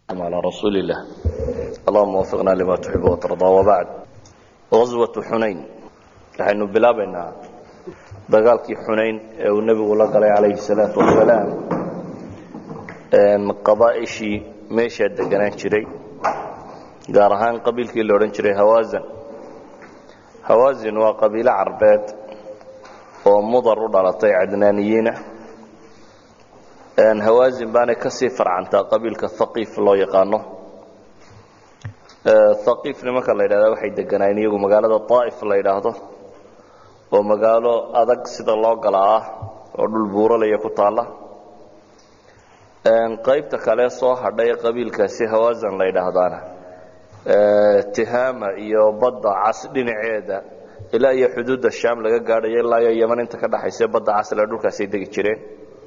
على رسول الله اللهم وفقنا لما تحب وترضى وبعد غزوة xunayn waxaynu bilaabaynaa dagaalkii xunayn ee uu nebigu la galay calayhi الsalaaةu wasalaam qabaaishii meeshaa deganaan jiray gaar ahaan qabiilkii la odhan jiray hawazan hawazin waa qabiilo carbeed oo mudar u dhalatay cadnaaniyiina hawazin baanay kasii farcantaa qabiilka haqiif loo yaqaano haqiif nimanka la yidhahda waxay deganaayeen iyagu magaalada daa'if la yidhaahdo oo magaalo adag sida loo gala ah oo dhul buuralaya ku taalla qaybta kale soo hadhay qabiilkaasi hawazan la yidhaahdaana tihaama iyo badda cas dhinaceeda ilaa iyo xuduudda sham laga gaadhayo ilaa iyo yeman inta ka dhaxaysa badda casle dhulkaasay degi jireen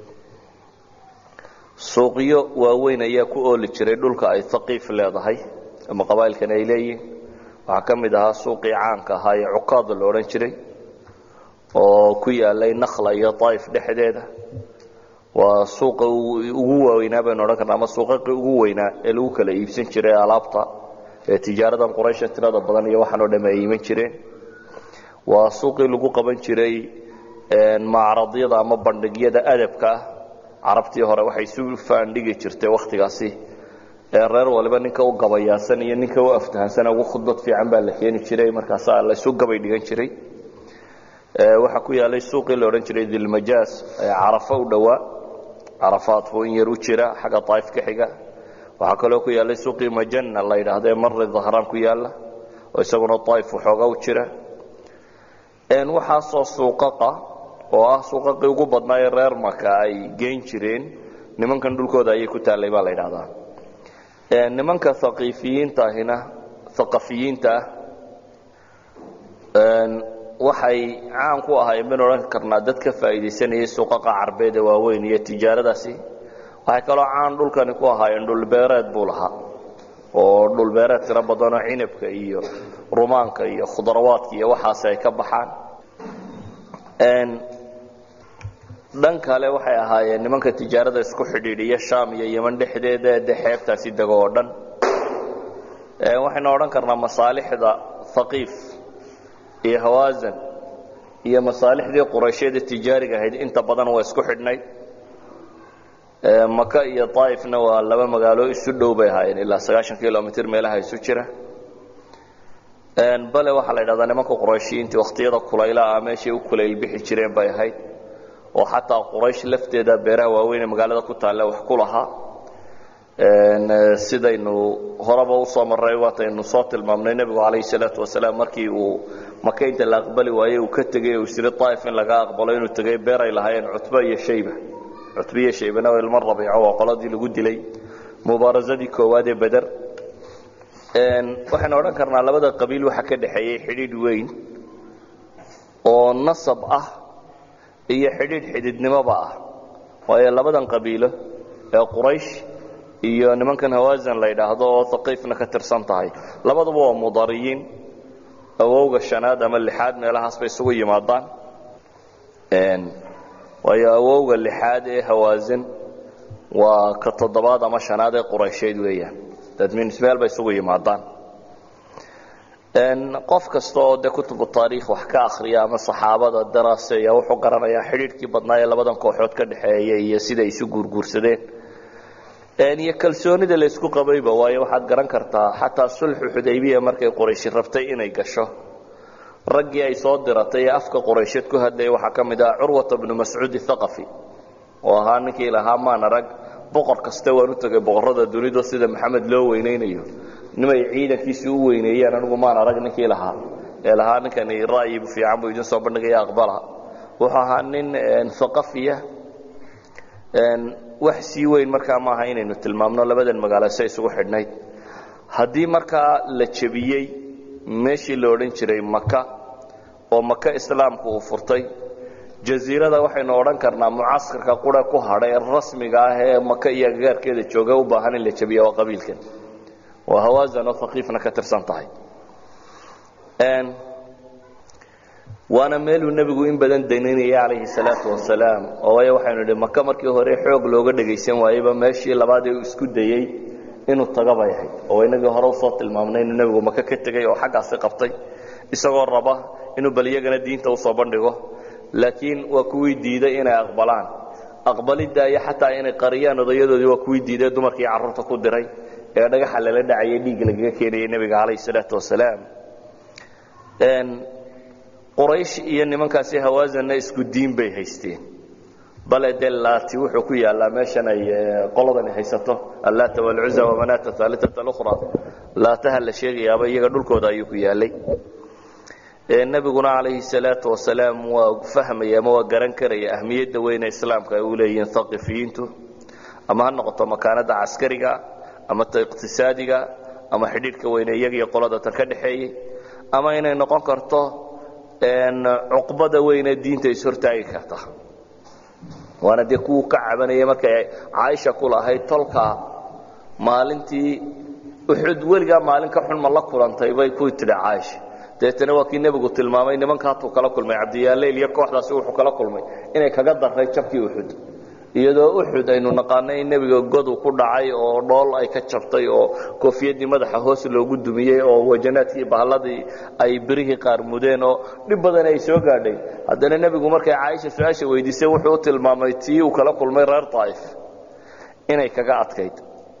suuqyo waaweyn ayaa ku ooli jiray dhulka ay haqiif leedahay ama qabaa'ilkan ay leeyihin waxaa ka mid ahaa suuqii caanka ahaa ee cukaada la odhan jiray oo ku yaalay nakhla iyo daa'if dhexdeeda waa suuqa ugu waaweynaa baynu odhan karna ama suuqaqii ugu weynaa ee lagu kala iibsan jiray alaabta ee tijaaradan quraysha tirada badan iyo waxaan oo dham ay iiman jireen waa suuqii lagu qaban jiray macradyada ama bandhigyada adabka ah carabtii hore waxay isu faandhigi jirtay wakhtigaasi ee reer waliba ninka u gabayaasan iyo ninka u aftahansan ugu khudbad fiican baa la keeni jiray markaasaa laysu gabay dhigan jiray waxaa ku yaalay suuqii la odhan jiray dilmajaas ee carafo u dhowaa carafaad buu in yar u jira xagga daa'if ka xiga waxaa kaloo ku yaalay suuqii majana la yidhaahdo ee marri dahraan ku yaalla oo isaguna daa'if waxooga u jira waxaasoo suuqaqa oo ah suuqaqii ugu badnaa ee reer maka ay geyn jireen nimankan dhulkooda ayay ku taallay baa la yidhahdaa nimanka haqiifiyiinta ahina haqafiyiinta ah waxay caan ku ahaayeen baynu odhan karnaa dad ka faa'iidaysanayay suuqaqa carbeed ee waaweyn iyo tijaaradaasi waxay kaloo caan dhulkani ku ahaayeen dhulbeereed buu lahaa oo dhulbeereed tiro badanoo cinabka iyo rumaanka iyo khudrawaadka iyo waxaasi ay ka baxaan dhan kale waxay ahaayeen nimanka tijaarada isku xidhiidhiya sham iyo yeman dhexdeeda de xeebtaasi dego oo dhan waxaynu odhan karnaa masaalixda haqiif iyo hawazan iyo masaalixdii qurayshyada tijaariga ahayd inta badan waa isku xidhnayd maka iyo daa'ifna waa laba magaalo isu dhow bay ahaayeen ilaa sagaashan kilomitr meelaha isu jira bale waxaa la yidhahdaa nimanka qurayshiyiintii wakhtiyada kulaylaah meeshay u kulayl bixi jireen bay ahayd oo xataa quraysh lafteeda beeraha waaweynee magaalada ku taalla wax ku lahaa sidaynu horeba usoo marray waataynu soo tilmaamnay nebigu calayhi salaatu wasalaam markii uu maka inta la aqbali waayey uu ka tegey uu isiri daa'if in laga aqbalo inuu tegey beer ay lahaayeen cutba iyo shayba cutba iyo shaybana waa ilmo rabiico waa qoladii lagu dilay mubaarasadii koowaad ee beder waxaynu odhan karnaa labada qabiil waxaa ka dhexeeyey xidhiidh weyn oo nasab ah iyo xidhiidh xididnimoba ah waayo labadan qabiilo ee quraysh iyo nimankan hawazan la yidhaahdo oo haqiifna ka tirsan tahay labaduba waa mudariyiin awowga shanaad ama lixaad meelahaas bay isugu yimaadaan waayo awowga lixaad ee hawazin waa ka toddobaad ama shanaad ee quraysheed weeyaan dadminis meel bay isugu yimaadaan qof kasta oo de kutubu taariikh wax ka akhriya ama saxaabada daraaseeya wuxuu garanayaa xidhiidhkii badnaa ee labadan kooxood ka dhexeeya iyo siday isu guurguursadeen iyo kalsoonida la isku qabayba waayo waxaad garan kartaa xataa sulxu xudaybiya markay qurayshi rabtay inay gasho raggii ay soo diratay ee afka quraysheed ku hadlayay waxaa ka mid ah curwata bnu mascuud thaqafi oo ahaa ninkii lahaa maana rag boqor kaste waan u tegay boqorrada dunidu sida maxamed loo weynaynayo nimay ciidankiisii u weyneeyeen anigu maan arag ninkii lahaa ee lahaa ninkani ra'yi fiican buu idin soo bandhigaya aqbala wuxuu ahaa nin haqafiya wax sii weyn markaa maaha inaynu tilmaamno labadan magaalo se isugu xidhnayd haddii markaa la jebiyey meeshii la odhan jiray maka oo maka islaamku uu furtay jaziirada waxaynu odhan karnaa mucaskarka qura ku hadhay rasmiga ah ee maka iyo agagaarkeeda jooga u baahan in la jebiya waa qabiilkan waa hawazan oo haqiifna ka tirsan tahay waana meeluu nebigu in badan danaynayay calayhi salaatu wasalaam oo waayo waxaynu idhi maka markii hore xoog looga dhagaysan waayeyba meeshii labaad ee uu isku dayey inuu taga bay ahayd oo inagii hore usoo tilmaamnay inuu nebigu maka ka tegey oo xaggaasi qabtay isagoo raba inuu bal iyagana diinta usoo bandhigo laakiin waa kuwii diiday inay aqbalaan aqbalidda iyo xataa inay qariyaan odayadoodii waa kuwii diiday dumarkii carruurta ku diray ee dhagaxa lala dhacayay dhiig lagaga keenayay nebiga calayh salaatu wasalaam quraysh iyo nimankaasi hawaasanna isku diin bay haysteen bale dee laati wuxuu ku yaallaa meeshan ay qoladani haysato allaata walcuza wamanaata aaliata alukhra laataha la sheegayaaba iyaga dhulkooda ayuu ku yaallay nebiguna calayhi salaatu wasalaam waa fahmaya ama waa garan karaya ahmiyadda weyne islaamka ay u leeyihiin haqifiyiintu ama ha noqoto makaanada caskariga ama ta iqtisaadiga ama xidhiidhka weyne iyagiyo qolada tan ka dhexeeyey ama inay noqon karto cuqbada weyne diinta ishortaagi karta waana dee kuwuu ka cabanayay markay caaisha ku lahayd tolka maalintii uxud weligaa maalin ka xun ma la kulantay bay ku tidhi caaisha dabeetana waa kii nebigu tilmaamay nimankaatuu kala kulmay cabdiyaaleyl iyo kooxdaasi wuxuu kala kulmay inay kaga darray jabkii uxud iyadoo uxud aynu naqaanay in nebiga godu ku dhacay oo dhool ay ka jabtay oo koofiyadii madaxa hoos loogu dumiyey oo wajanaadkii bahalladii ay birihii qaar mudeen oo dhib badan ay soo gaadhay haddana nebigu markay caaisha su-aasha weydiisay wuxuu u tilmaamay tii uu kala kulmay reer daa'if inay kaga adkayd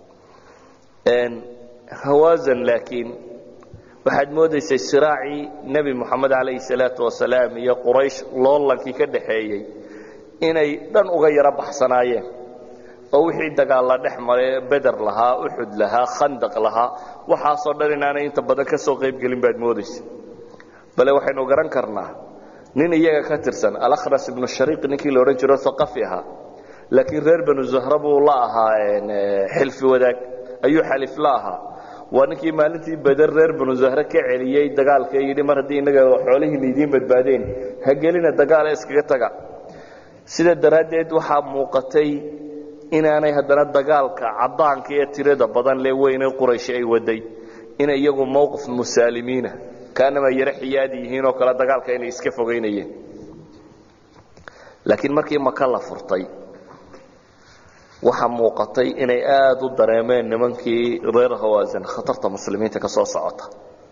hawaasan laakiin waxaad moodaysay siraacii nebi moxamed calayhi salaatu wasalaam iyo quraysh loolankii ka dhaxeeyey inay dhan uga yaro baxsanaayeen oo wixii dagaalla dhex mare beder lahaa uxud lahaa khandaq lahaa waxaasoo dhan inaanay inta badan ka soo qaybgelin baad moodaysa bale waxaynu garan karnaa nin iyaga ka tirsan alakhras ibnu shariiq ninkii la odhan jiro aqafi ahaa laakiin reer banu zahra buu la ahaa xilfi wadaag ayuu xalif la ahaa waa ninkii maalintii beder reer banu zahre ka celiyey dagaalka yidhi mar haddii innaga xoolihiina idiin badbaadeen ha gelina dagaala iskaga taga sida daraaddeed waxaa muuqatay inaanay haddana dagaalka caddaanka ee tirada badan lee weyne quraysh ay waday inay iyagu mowqif musaalimiina kaanama yaro xiyaadi yihiin oo kale dagaalka inay iska fogaynayeen laakiin markii maka la furtay waxaa muuqatay inay aada u dareemeen nimankii reer hawaasan khatarta muslimiinta ka soo socota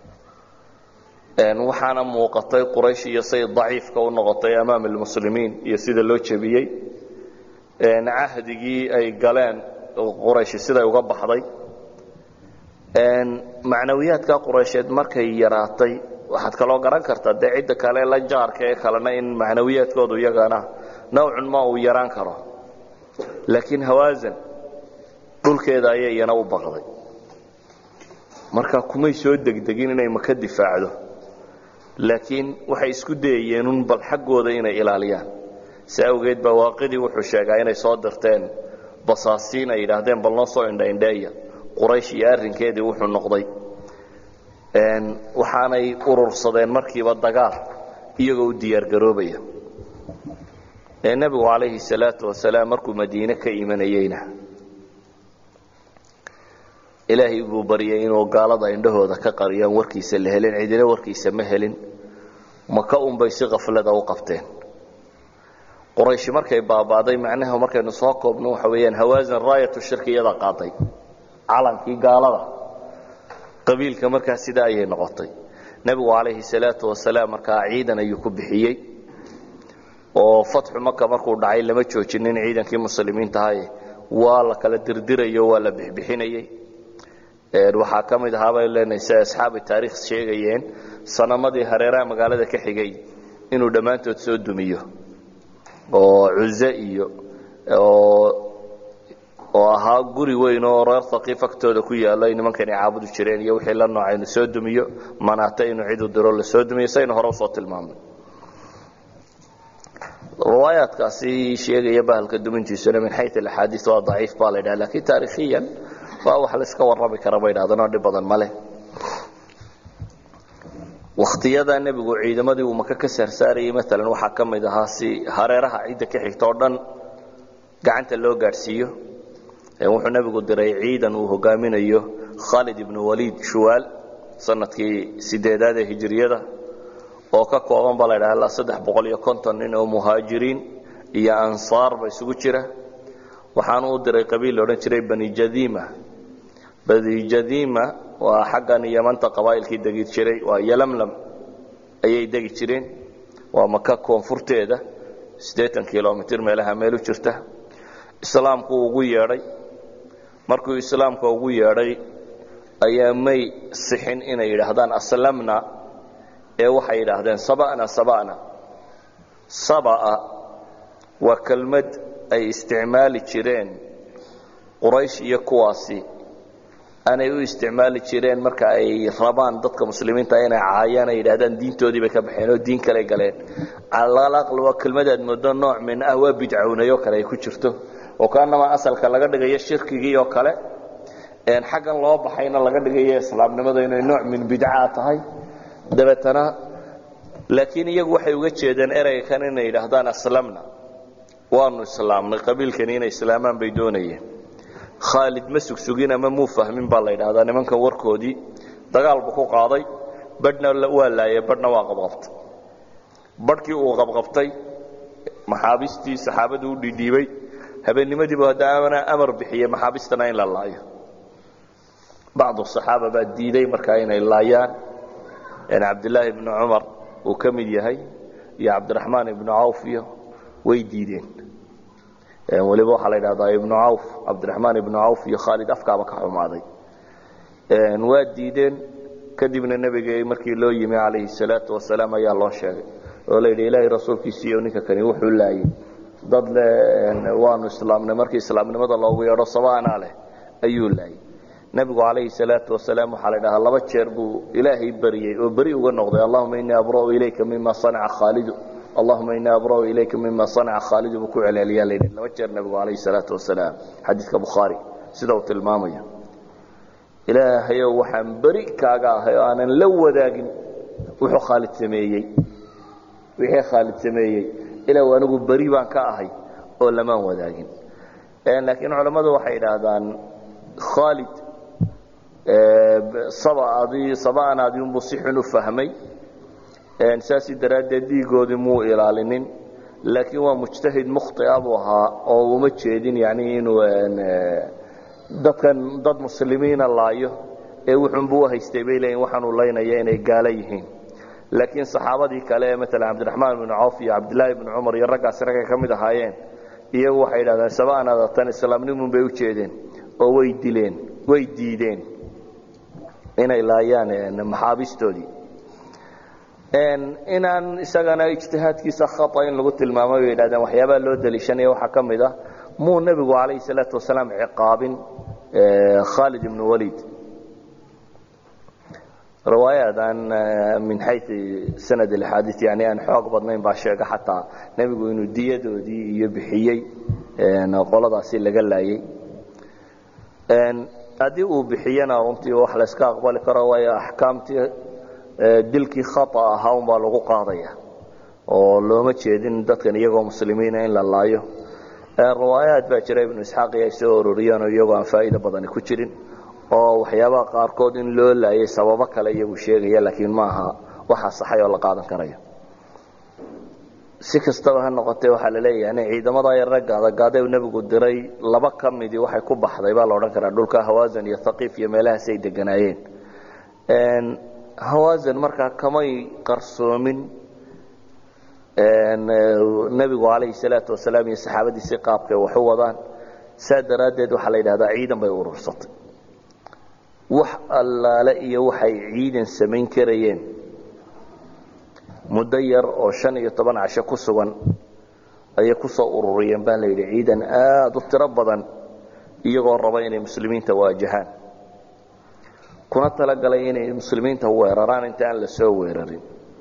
waxaana muuqatay quraysh iyo say daciifka u noqotay amaam almuslimiin iyo sida loo jebiyey cahdigii ay galeen quraysh siday uga baxday macnawiyaadka quraysheed markay yaraatay waxaad kaloo garan kartaa dee cidda kale la jaarka ee kalena in macnawiyaadkoodu iyagana nawcun ma uu yaraan karo laakiin hawaasan dhulkeeda ayay iyana u baqday marka kumay soo degdegin inay maka difaacdo laakiin waxay isku dayayeenun bal xaggooda inay ilaaliyaan si awgeed baa waaqidii wuxuu sheegaa inay soo dirteen basaasiin ay yidhaahdeen bal noo soo indhaindheeya quraysh iyo arrinkeedii wuxuu noqday waxaanay urursadeen markiiba dagaal iyagoo u diyaargaroobaya nebigu calayhi salaatu wasalaam markuu madiine ka imanayeyna ilaahay buu baryay inuu gaalada indhahooda ka qariyaan warkiisa la helin cidina warkiisa ma helin maka unbay si kaflada u qabteen qurayshi markay baabaaday macnaha markaynu soo koobno waxa weeyaan hawaasan raayatu shirkiyada qaaday calankii gaalada qabiilka markaa sidaa ayay noqotay nebigu calayhi salaatu wasalaam markaa ciidan ayuu ku bixiyey oo fatxu maka markuu dhacay lama joojinin ciidankii muslimiintahaye waa la kala dirdirayo waa la bixbixinayey waxaa ka mid ahaa bay leenahay si asxaabi taariikh sheegayeen sanamadii hareeraha magaalada ka xigay inuu dhammaantood soo dumiyo oo cuze iyo oo ahaa guri weyn oo reer haqiif agtooda ku yaalo ay nimankani caabudi jireen iyo wixii la nooca inu soo dumiyo manaata inuu cidu diro la soo dumiyo saynu hore usoo tilmaamnay riwaayaadkaasi sheegaya bahalka dumintiisuna min xayu alaxaadiis waa daciif baa la ydhaha lakiin taariikhiyan waa wax la iska warrami kara bay dhahdeen oo dhib badan ma leh wakhtiyada nebigu ciidamadii uu maka ka saarsaarayay maalan waxaa ka mid ahaa si hareeraha cidda ka xigta oo dhan gacanta loo gaadhsiiyo wuxuu nebigu diray ciidan uu hogaaminayo khaalid ibnu waliid shuwaal sanadkii sideedaad ee hijiriyada oo ka kooban baa la ydhaha ilaa saddex boqol iyo konton nin oo muhaajiriin iyo ansaarba isugu jira waxaanu u diray qabiil la odhan jiray bani jadiima badijadiima waa xaggan yamanta qabaa'ilkii degi jiray waa yalamlam ayay degi jireen waa maka koonfurteeda siddeetan kilomitr meelaha meel u jirta islaamku ugu yeedhay markuu islaamka ugu yeedhay ayaa may sixin inay yidhaahdaan aslamna ee waxay yidhaahdeen saba'na saba'na saba'a waa kelmad ay isticmaali jireen quraysh iyo kuwaasi aanay u isticmaali jireen marka ay rabaan dadka muslimiinta inay caayaan ay yidhahdaan diintoodii bay ka baxeen oo diin kale galeen calaqal waa kelmadaad moodo nooc min ah waa bidcownayo kale ay ku jirto oo kaanama asalka laga dhigayo shirkigii oo kale xaggan loo baxayna laga dhigayo islaamnimada inay nooc min bidca tahay dabeetana laakiin iyagu waxay uga jeedeen ereyga kan inay yidhaahdaan aslamna waanu islaamnay qabiilkani inay islaamaan bay doonayeen khaalid ma sugsugin ama muu fahmin baa la yidhaahdaa nimankan warkoodii dagaal buu ku qaaday badhna waa laayay badhna waa qabqabtay badhkii uu qabqabtay maxaabiistii saxaabadu u dhidhiibay habeennimadiibu haddaana amar bixiyey maxaabistana in la laayo bacdu saxaaba baa diiday markaa inay laayaan cabdilaahi ibnu cumar uu ka mid yahay iyo cabdiraxmaan ibnu cawf iyo way diideen waliba waxaa la yidhahdaa ibnu cawf cabdiraxmaan ibnu cawf iyo khaalid afkaaba ka xumaaday waa diideen kadibna nebiga markii loo yimi calayhi salaatu wasalaam ayaa loo sheegay oo la yidhi ilaahay rasuulkiisiiyo ninka kani wuxuu laayay dad le waanu islaamnay markii islaamnimada loogu yeedho sabaanaa leh ayuu laayay nebigu calayhi salaatu wasalaam waxaa la ydhahaa laba jeer buu ilaahay baryey oo beri uga noqday allahuma innii abra'u ilayka mima sanaca khaalidu allahuma innii abra'u ilayka mima sanaca khaalidu buu ku celceliyaa la yidhi laba jeer nebigu calayhi salaatu wasalaam xadiidka bukhaari sida uu tilmaamaya ilaahayow waxaan beri kaaga ahay oo aanan la wadaagin wuxuu khaalid sameeyey wixii khaalid sameeyey ilaw anigu beri baan ka ahay oo lamaan wadaagin laakiin culammadu waxay idhaahdaan khaalid saba'anaadii unbuu si xun u fahmay saasi daraaddeed dhiigoodii muu ilaalinin laakiin waa mujtahid mukhtia buu ahaa oo uma jeedin yani inuu dadkan dad muslimiina laayo ee wuxunbuu uhaystay bay leeyiin waxaanuu laynaya inay gaalo yihiin laakiin saxaabadii kale ee maalan cabdiraxmaan ibnu cawf iyo cabdilaahi ibnu cumar iyo raggaasi raggay ka mid ahaayeen iyagu waxay yidhahdeen saba'anaada tan islaamnimun bay u jeedeen oo way dileen way diideen inay laayaan maxaabistoodii inaan isagana ijtihaadkiisa khata in lagu tilmaamo bay yidhahdeen waxyaabaha loo daliishanaya waxaa ka mid ah muu nebigu calayhi salaatu wasalaam ciqaabin khaalid ibnu waliid riwaayaad aan min xayu sanad alxaadii yani aan xoog badnayn baa sheega xataa nebigu inuu diyadoodii iyo bixiyey qoladaasi laga laayey haddii uu bixiyana runtii wax layska aqbali karo waayo axkaamtii dilkii khata ahaa unbaa lagu qaadaya oo looma jeedin dadkan iyagoo muslimiina in la laayo riwaayaad baa jira ibnu isxaaq iyo ay soo ururiyeen oo iyagoo aan faa'iido badani ku jirin oo waxyaabaha qaarkood in loo laayay sababo kale iyagu sheegaya laakiin ma aha waxa saxay oo la qaadan karayo si kastaba ha noqotee waxaa la leeyahay ciidamada yar ragga adagaadee nebigu diray laba ka midii waxay ku baxday baa la odhan karaa dhulka hawaasan iyo haqiif iyo meelahaas ay deganaayeen hawaasan markaa kamay qarsoomin nebigu calayhi salaatu wasalaam iyo saxaabadiisii qaabkay wax u wadaan saa daraaddeed waxaa la yidhahdaa ciidan bay urursatay wax allaale iyo waxay ciidan samayn karayeen muddo yar oo shan iyo toban casho ku sugan ayay ku soo ururiyeen baa la yidhi ciidan aada u tiro badan iyagoo raba inay muslimiinta waajahaan kuna talagalay inay muslimiinta weeraraan inta aan la soo weerarin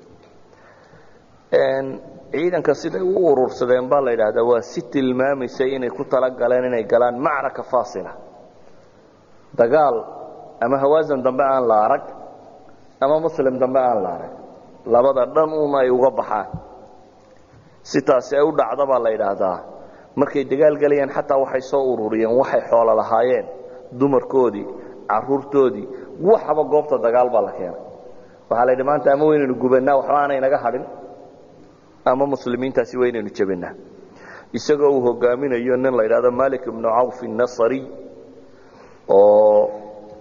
ciidanka siday u urursadeen baa la yidhaahdaa waa si tilmaamaysay inay ku talagaleen inay galaan macraka faasila dagaal ama hawaasan dambe aan la arag ama muslim dambe aan la arag labada dhan un ay uga baxaan si taasi ay u dhacda baa la yidhaahdaa markay dagaal gelayaan xataa waxay soo ururiyeen waxay xoolo lahaayeen dumarkoodii caruurtoodii waxaba goobta dagaal baa la keenay waxaa la yidhi maanta ama waynaynu gubannaa waxba aanay naga hadhin ama muslimiintaasi waynaynu jebinaa isagoo uu hogaaminayo nin la yidhahdo malik ibnu cawf الnasri oo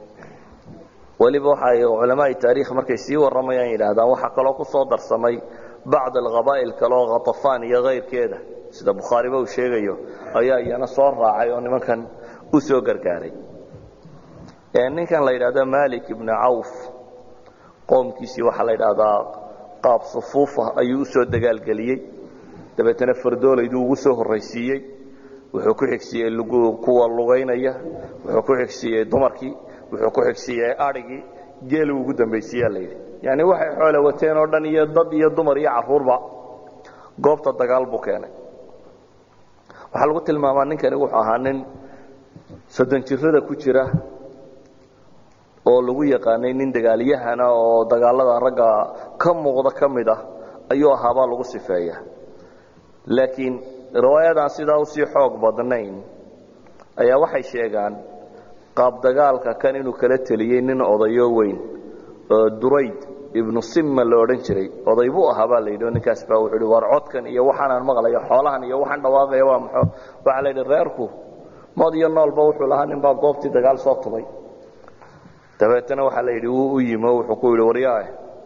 weliba waxay culamaai taariikh markay sii warramayaan yidhaahdaan waxaa kaloo ku soo darsamay bacd alqabaa'il kale oo khatafaan iyo kayrkeeda sida bukhaariba uu sheegayo ayaa iyana soo raacay oo nimankan u soo gargaaray ninkan la yidhahdo malik ibnu cawf qoomkiisii waxaa la yidhaahdaa qaab sufuufa ayuu usoo dagaalgeliyey dabeetana fardoolaydu ugu soo horraysiiyey wuxuu ku xigsiiyey kuwa lugaynaya wuxuu ku xigsiiyey dumarkii wuxuu ku xigsiiyey adhigii geelu ugu dambaysiiyaa layidhi yani waxay xoole wateen oo dhan iyo dad iyo dumar iyo caruurba goobta dagaal buu keenay waxaa lagu tilmaamaa ninkani wuxuu ahaa nin soddon jirada ku jira oo lagu yaqaanay nin dagaalyahana oo dagaalada ragga ka muuqda ka mid ah ayuu ahaabaa lagu sifeeya laakiin riwaayadaan sidaa usii xoog badnayn ayaa waxay sheegaan qaab dagaalka kan inuu kala teliyey nin odayo weyn oo durayd ibnu simma la odhan jiray oday buu ahaa baa la yidhi oo ninkaas baa wuxuu hi war codkan iyo waxaanaan maqlayo xoolahan iyo waxaan dhawaaqaya waa maxo waxaa la yidhi reerku mood iyo noolba wuxuu lahaa nin baa goobtii dagaal soo tubay dabeetana waxaa la yidhi wuu u yimi oo wuxuu ku yidhi waryaah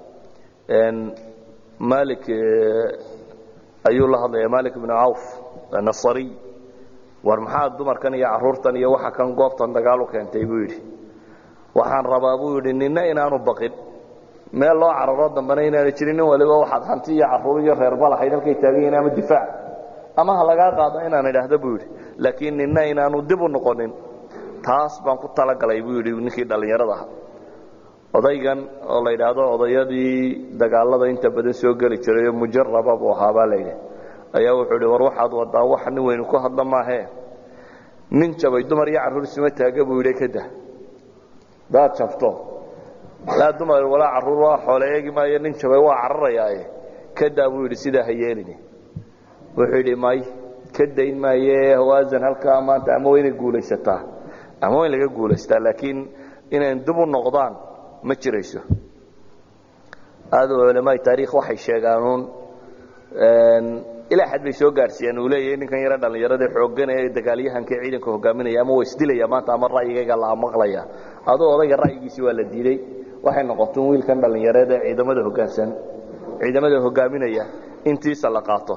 malik ayuu la hadlaya malik ibnu cawf nasariy war maxaa dumarkan iyo caruurtan iyo waxa kan goobtan dagaal u keentay buu yidhi waxaan rabaa buu yidhi ninna inaanu baqin meel loo cararo dambena inaana jirin nin waliba waxaad hanti iyo caruur iyo reerba lahayd halkay taagan yihiin ama difaac ama ha lagaa qaado inaan idhaahdo buu yidhi laakiin ninna inaanu dib u noqonin taas baan ku talagalay buu yidhi ninkii dhallinyarada aha odaygan oo la yidhaahdo odayadii dagaalada inta badan soo geli jiray oo mujaraba buu ahaa baa layidhi ayaa wuxuu idhi war waxaad wadaa wax nin weynu ku hadla maahee nin jabay dumar iyo carruur isuma taaga buu yidhi kada daad jabto laa dumar walaa carruur waa xoole eegi maayo nin jabay waa cararayaaye kadaa buu yidhi sidaa ha yeelini wuxuu yidhi may ka dayn maaye hawaasan halkaa maanta ama waa inay guulaysataa ama waa in laga guulaystaa laakiin inayn dib u noqdaan ma jirayso aad culamaai taarikh waxay sheegaanuun ilaa xad bay soo gaarsiiyeen uu leeyahay ninkan yaro dhallinyarada xooggan ee dagaalyahanka ciidanka hogaaminaya ama waa isdilaya maanta ama ra'yigayga la maqlaya aduu odayga ra'yigiisi waa la diiday waxay noqoteen wiilkan dhallinyareed ee ciidamada hogaansan ciidamada hogaaminaya intiisa la qaato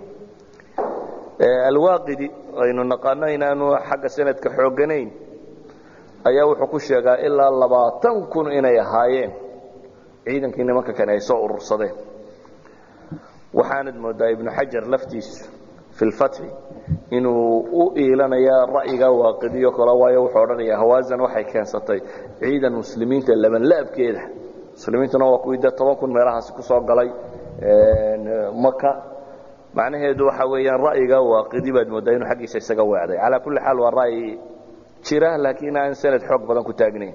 alwaaqidi aynu naqaano inaanu xagga sanadka xoogganayn ayaa wuxuu ku sheegaa ilaa labaatan kun inay ahaayeen ciidankii nimanka kane ay soo urursadeen waxaanad moodaa ibnu xajar laftiisu fi lfatxi inuu u iilanaya ra'yiga waaqidiyo kale waayo wuxuu odhanaya hawaasan waxay keensatay ciidan muslimiinta labanlaabkeeda muslimiintuna waa kuwii dee toban kun meelahaasi ku soo galay maka macnaheedu waxa weeyaan ra'yiga waaqidi baad moodaa inuu xaggiisa isaga weecday calaa kulli xaal waa ra'yi jira laakiin aan sanad xoog badan ku taagnayn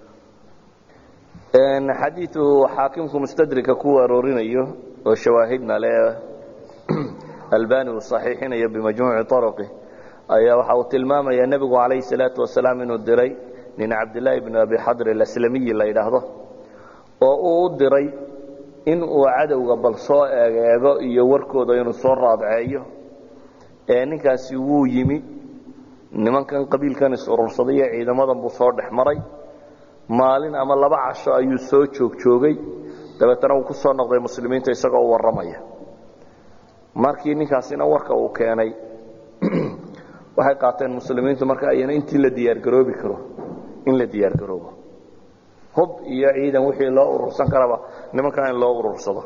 xadiiu xaakimku mustadrika ku aroorinayo oo shawaahidna le albani uu saxiixinayo bimajmuuci arqi ayaa waxa uu tilmaamaya nebigu calayhi salaatu wasalaam inuu diray nin cabdillaahi bn abi xadr alaslamiyi la yidhaahdo oo uu u diray in uu cadowga bal soo eegeego iyo warkooda inuu soo raadceeyo ninkaasi wuu yimi nimankan qabiilkan is-urursaday iyo ciidamadan buu soo dhex maray maalin ama laba casho ayuu soo joogjoogay dabeetana uu ku soo noqday muslimiinta isagoo u warramaya markii ninkaasina warka uu keenay waxay qaateen muslimiintu marka ayana intii la diyaargaroobi karo in la diyaargaroobo hub iyo ciidan wixii loo urursan karaba nimankan in loo urursado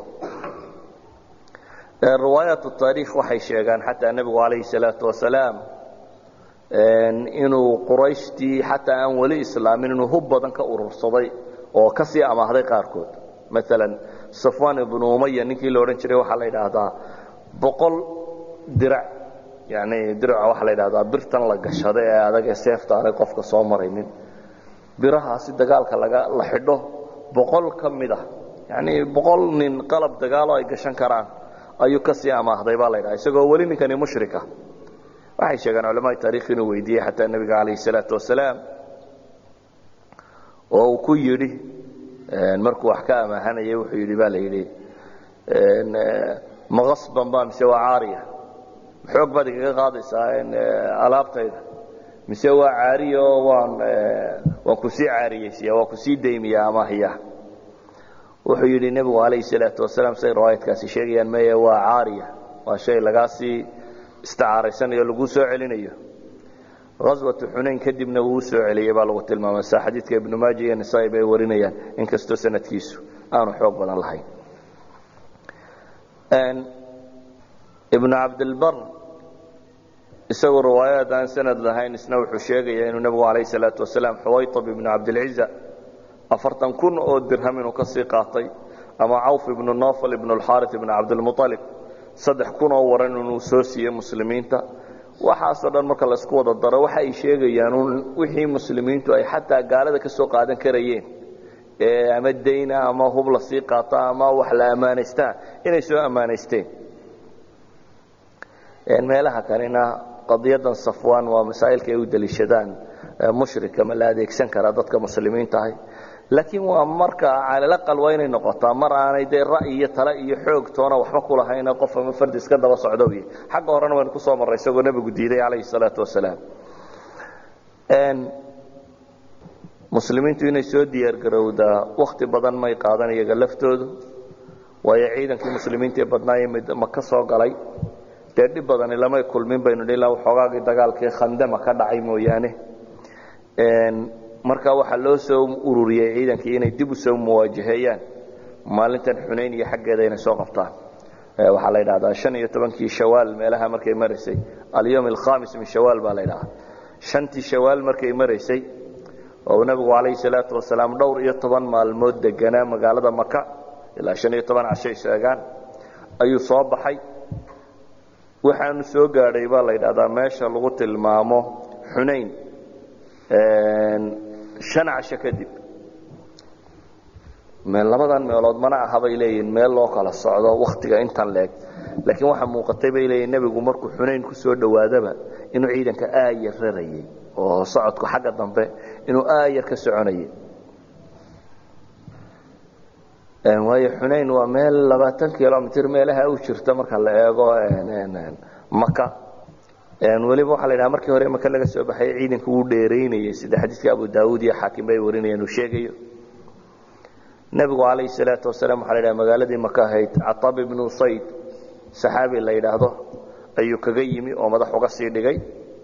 riwaayaat taariikh waxay sheegaan xataa nebigu calayhi salaatu wasalaam inuu qurayshtii xataa aan weli islaamin inuu hub badan ka urursaday oo ka sii amaahday qaarkood maalan safwan ibnu umaya ninkii la odhan jiray waxaa la yidhaahdaa boqol dirac yani diraca waxaa la yidhahdaa birtan la gashada ee adag ee seefta aanay qofka soo maraynin birahaasi dagaalka laga la xidho boqol ka mid ah yani boqol nin qalab dagaalo ay gashan karaan ayuu ka sii amaahday baa la ydhaha isagoo weli ninkani mushrika waxay sheegaan culamaai taarikh inuu weydiiyey xataa nebiga calayhi salaatu wasalaam oo uu ku yidhi markuu wax ka amaahanayay wuxuu yidhi baa la yidhi maqasban ba mise waa caariya xoog baad igaga qaadaysaa alaabtayda mise waa caariya oo waan waan ku sii caariyeysiya waan ku sii daymiya amahya wuxuu yidhi nebigu calayhi salaatu wasalaam say riwaayadkaasi sheegayaan meye waa caariya waa shay lagaa sii isticaaraysanayo laguu soo celinayo aswatu xunayn kadibna wuu soo celiyey baa lagu tilmaamay sa xadiidka ibnu maaja iyo nisaa bay warinayaan inkastoo sanadkiisu aanu xoog badan lahayn ibnu cabdilbar isagoo riwaayaad aan sanad lahayn isna wuxuu sheegaya inuu nebigu calayh salaatu wasalaam xuwaytab ibnu cabdilciza afartan kun oo dirham inuu ka sii qaatay ama cawf ibnu nofal ibnu alxaari ibnu cabdilmualib saddex kun oo waran inuu soo siiyey muslimiinta waxaasoo dhan marka laisku wada daro waxa ay sheegayaan un wixii muslimiintu ay xataa gaalada ka soo qaadan karayeen ee ama dayna ama hub la sii qaata ama wax la ammaanaystaa inay soo ammaanaysteen meelaha kalena qadiyadan safwan waa masaa'ilka ay u daliishadaan mushrika ma la adeegsan karaa dadka muslimiinta ahay laakiin waa marka calalaqal waa inay noqotaa mar aanay dee ra'yi iyo tale iyo xoog toona waxba ku lahayna qof ama fardi iska daba socdo wy xagga horena waynu kusoo marray isagoo nebigu diiday calayhi salaatu wasalaam muslimiintu inay soo diyaargarowdaa wakti badan may qaadan iyaga laftoodu waayo ciidankii muslimiinta ee badnaaye maka soo galay dee dhib badani lamay kulmin baynu dhi ilaa waxoogaagii dagaalkii khandama ka dhacay mooyaane marka waxaa loo soo ururiyey ciidankii inay dib u soo muwaajaheeyaan maalintan xunayn iyo xaggeeda inay soo qabtaan waxaa la yidhahdaa shan iyo tobankii shawaal meelaha markay maraysay alyowm alkhamis min shawaal baa la ydhahaa shantii shawaal markay maraysay oo uu nebigu calayhi salaatu wasalaam dhowr iyo toban maalmood deganaa magaalada maka ilaa shan iyo toban cashay sheegaan ayuu soo baxay waxaanu soo gaadhay baa la yidhahdaa meesha lagu tilmaamo xunayn shan casho kadib labadan meelood mana aha bay leeyihin meel loo kala socdo wakhtiga intan leeg laakiin waxaa muuqatay bay leeyihin nebigu markuu xunayn ku soo dhowaadaba inuu ciidanka aayar rarayay oo socodku xagga dambe inuu aayar ka soconayay waayo xunayn waa meel labaatan kilomitr meelaha u jirta marka la eego maka weliba waxaa la ydhaha markii hore maka laga soo baxay ciidanka wuu dheeraynayay sida xadiidka abu daawuud iyo xaakim bay warinayaan uu sheegayo nebigu calayhi salaatu wasalaam waxa la ydhaha magaaladii maka ahayd catab ibnu usayd saxaabi la yidhaahdo ayuu kaga yimi oo madax uga sii dhigay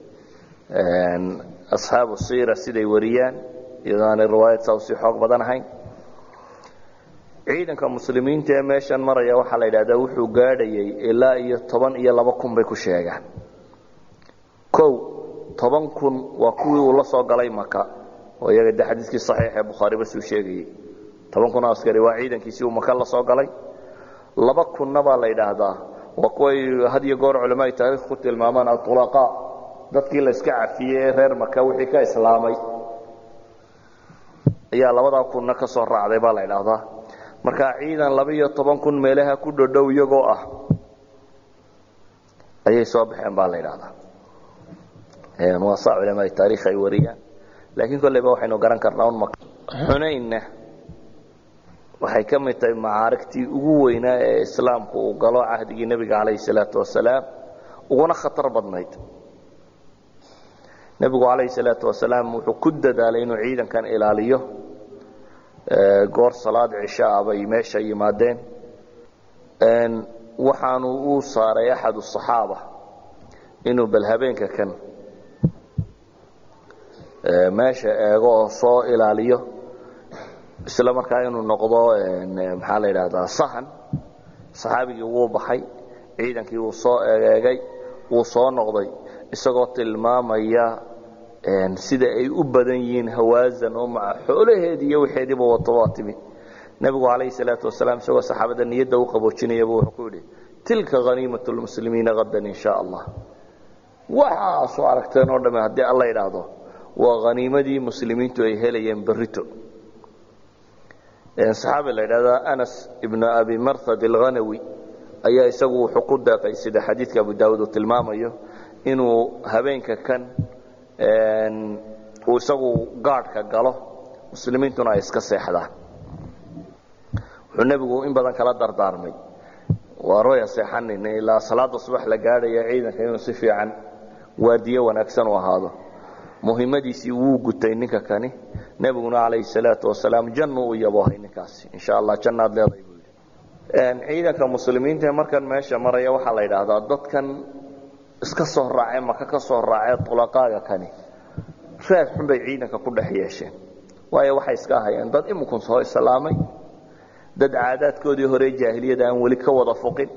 asxaabu siira siday wariyaan iyadoo aanay riwaayad saa usii xoog badan ahayn ciidanka muslimiinta ee meeshan maraya waxaa la yidhahdaa wuxuu gaadhayay ilaa iyo toban iyo laba kun bay ku sheegaan kow toban kun waa kuwii uu la soo galay maka oo iyaga de xadiiskii saxiix ee bukhaari basuu sheegayey toban kun oo askari waa ciidankiisii uu maka la soo galay laba kunna baa la yidhaahdaa waa kuway had iyo goor culamaai taariikh ku tilmaamaan atulaqa dadkii la iska cafiyey ee reer maka wixii ka islaamay ayaa labadaa kunna ka soo raacday baa la yidhaahdaa marka ciidan laba-iyo toban kun meelaha ku dhodhow iyagoo ah ayay soo baxeen baa la yidhahdaa waa saa culamaai taarikh ay wariyaan laakiin kolleyba waxaynu garan karnaa un xunaynna waxay ka mid tahay macaarigtii ugu weynaa ee islaamku uu galo cahdigii nebiga calayhi salaatu wasalaam uguna khatar badnayd nebigu calayhi salaatu wasalaam wuxuu ku dadaalay inuu ciidankan ilaaliyo goor salaad cishaa bay meesha yimaadeen waxaanu uu saaray axad asaxaaba inuu bal habeenka kan meesha eego oo soo ilaaliyo isla markaa inuu noqdo maxaa la yidhaahdaa sahan saxaabigii wuu baxay ciidankii wuu soo egeegay wuu soo noqday isagoo tilmaamaya sida ay u badan yihiin hawaasan oo maca xoolaheedii iyo wixeediiba wato waa timi nebigu calayhi salaatu wasalaam isagoo saxaabada niyadda u qaboojinayaba wuxuu ku yidhi tilka haniimat lmuslimiina hadan in sha allah waxaa soo aragteen oo dhamme haddii alla idhaahdo waa haniimadii muslimiintu ay helayeen berrito saxaabi la yidhahdaa anas ibnu abi marhad alghanawi ayaa isagu wuxuu ku deeqay sida xadiidka abu daawuud uu tilmaamayo inuu habeenka kan uu isagu gaadhka galo muslimiintuna ay iska seexdaan wuxuu nebigu in badan kala dardaarmay waa roya seexanin ilaa salaada subax la gaadhaya ciidanka inuu si fiican waardiyo wanaagsan u ahaado muhimmadiisii wuu gutay ninka kani nebiguna calayhi salaatu wasalaam jannu u yaboohay ninkaasi insha allah jannaad leedahay buu yidhi ciidanka muslimiinta ee markan meesha maraya waxaa la yidhaahdaa dadkan iska soo raacee maka ka soo raacee tulaqaaga kani raad xun bay ciidanka ku dhex yeesheen waayo waxay iska ahayeen dad iminkun soo islaamay dad caadaadkoodii hore jaahiliyada aan weli ka wada foqin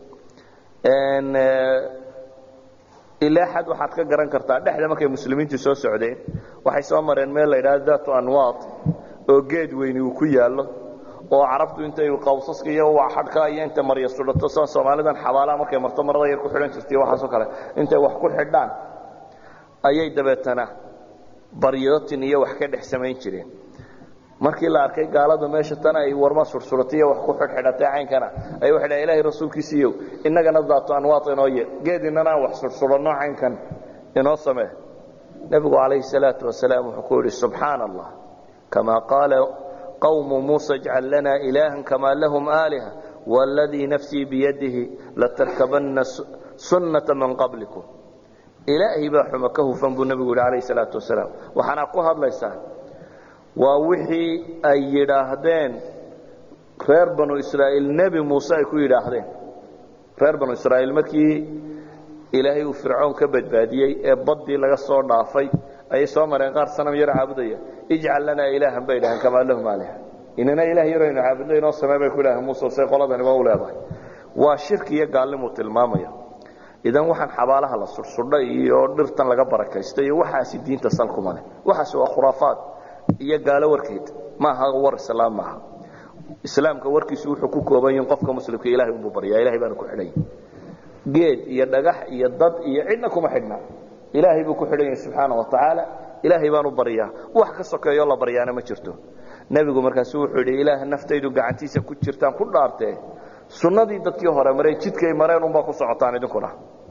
ilaa xad waxaad ka garan kartaa dhexda markay muslimiintu soo socdeen waxay soo mareen meel la yidhahdo datu anwaad oo geed weyni uu ku yaallo oo carabtu intay qawsaska iyo xadhka iyo inta marya sudhato sida soomaalidan xabaalaha markay marto marada yar ku xidhan jirtay waxaasoo kale intay wax ku xidhaan ayay dabeetana baryootin iyo wax ka dhex samayn jireen markii la arkay gaaladu meesha tan ay warma sursuratay iyo wax ku xidhxidhatay caynkana ay waxay dhahay ilaahay rasuulkiisiiyow innagana daatu anwaad inoo ye geed innana aan wax sursuranno caynkan inoo samee nebigu calayhi salaatu wasalaam wuxuu ku yidhi subxaana allah kamaa qaala qawmu muusa ijcal lana ilaahan kamaa lahum aaliha waaladii nafsii biyadihi latarkabanna sunnata man qablikum ilaahay baa xuma ka hufan buu nebigu yidhi calayhi salaatu wasalaam waxaana ku hadlaysaan waa wixii ay yidhaahdeen reer banu israa'iil nebi muuse ay ku yidhaahdeen reer banu israa'iil markii ilaahay uu fircoon ka badbaadiyey ee baddii laga soo dhaafay ayay soo mareen qaar sanam yar caabudaya ijcal lanaa ilaahan bay dhaheen kamaa lahum aaliha inana ilaah yar aynu caabudno inoo samee bay ku idhaheen muuse say qoladani waa u leedahay waa shirki iyo gaallimuu tilmaamaya idan waxaan xabaalaha la sursudhay iyo dhirtan laga barakaysta iyo waxaasi diinta salkuma leh waxaasi waa khuraafaad iyo gaalo warkeed maaha war islaam maaha islaamka warkiisu wuxuu ku kooban yahin qofka muslimka ilahay unbuu baryaa ilahay baana ku xidhan yahi geed iyo dhagax iyo dad iyo cidna kuma xidhna ilaahay buu ku xidhan yahay subxaana wa tacaala ilaahay baanu baryaa wax ka sokeeyoo la baryaana ma jirto nebigu markaasu wuxuu yidhi ilaah naftaydu gacantiisa ku jirtaan ku dhaartee sunnadii dadkii hore maray jidkay mareen unbaa ku socotaan idinkuna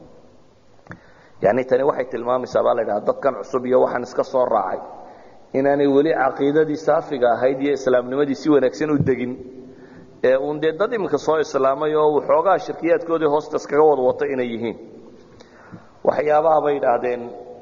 yani tani waxay tilmaamaysaa baa la ydhaha dadkan cusub iyo waxaan iska soo raacay inaanay weli caqiidadii saafiga ahayd iyo islaamnimadii si wanaagsan u degin ee uun dee dad iminka soo islaamay oo waxoogaa shirkiyaadkoodii hoosta iskaga wada wato inay yihiin waxyaabaha bay idhaahdeen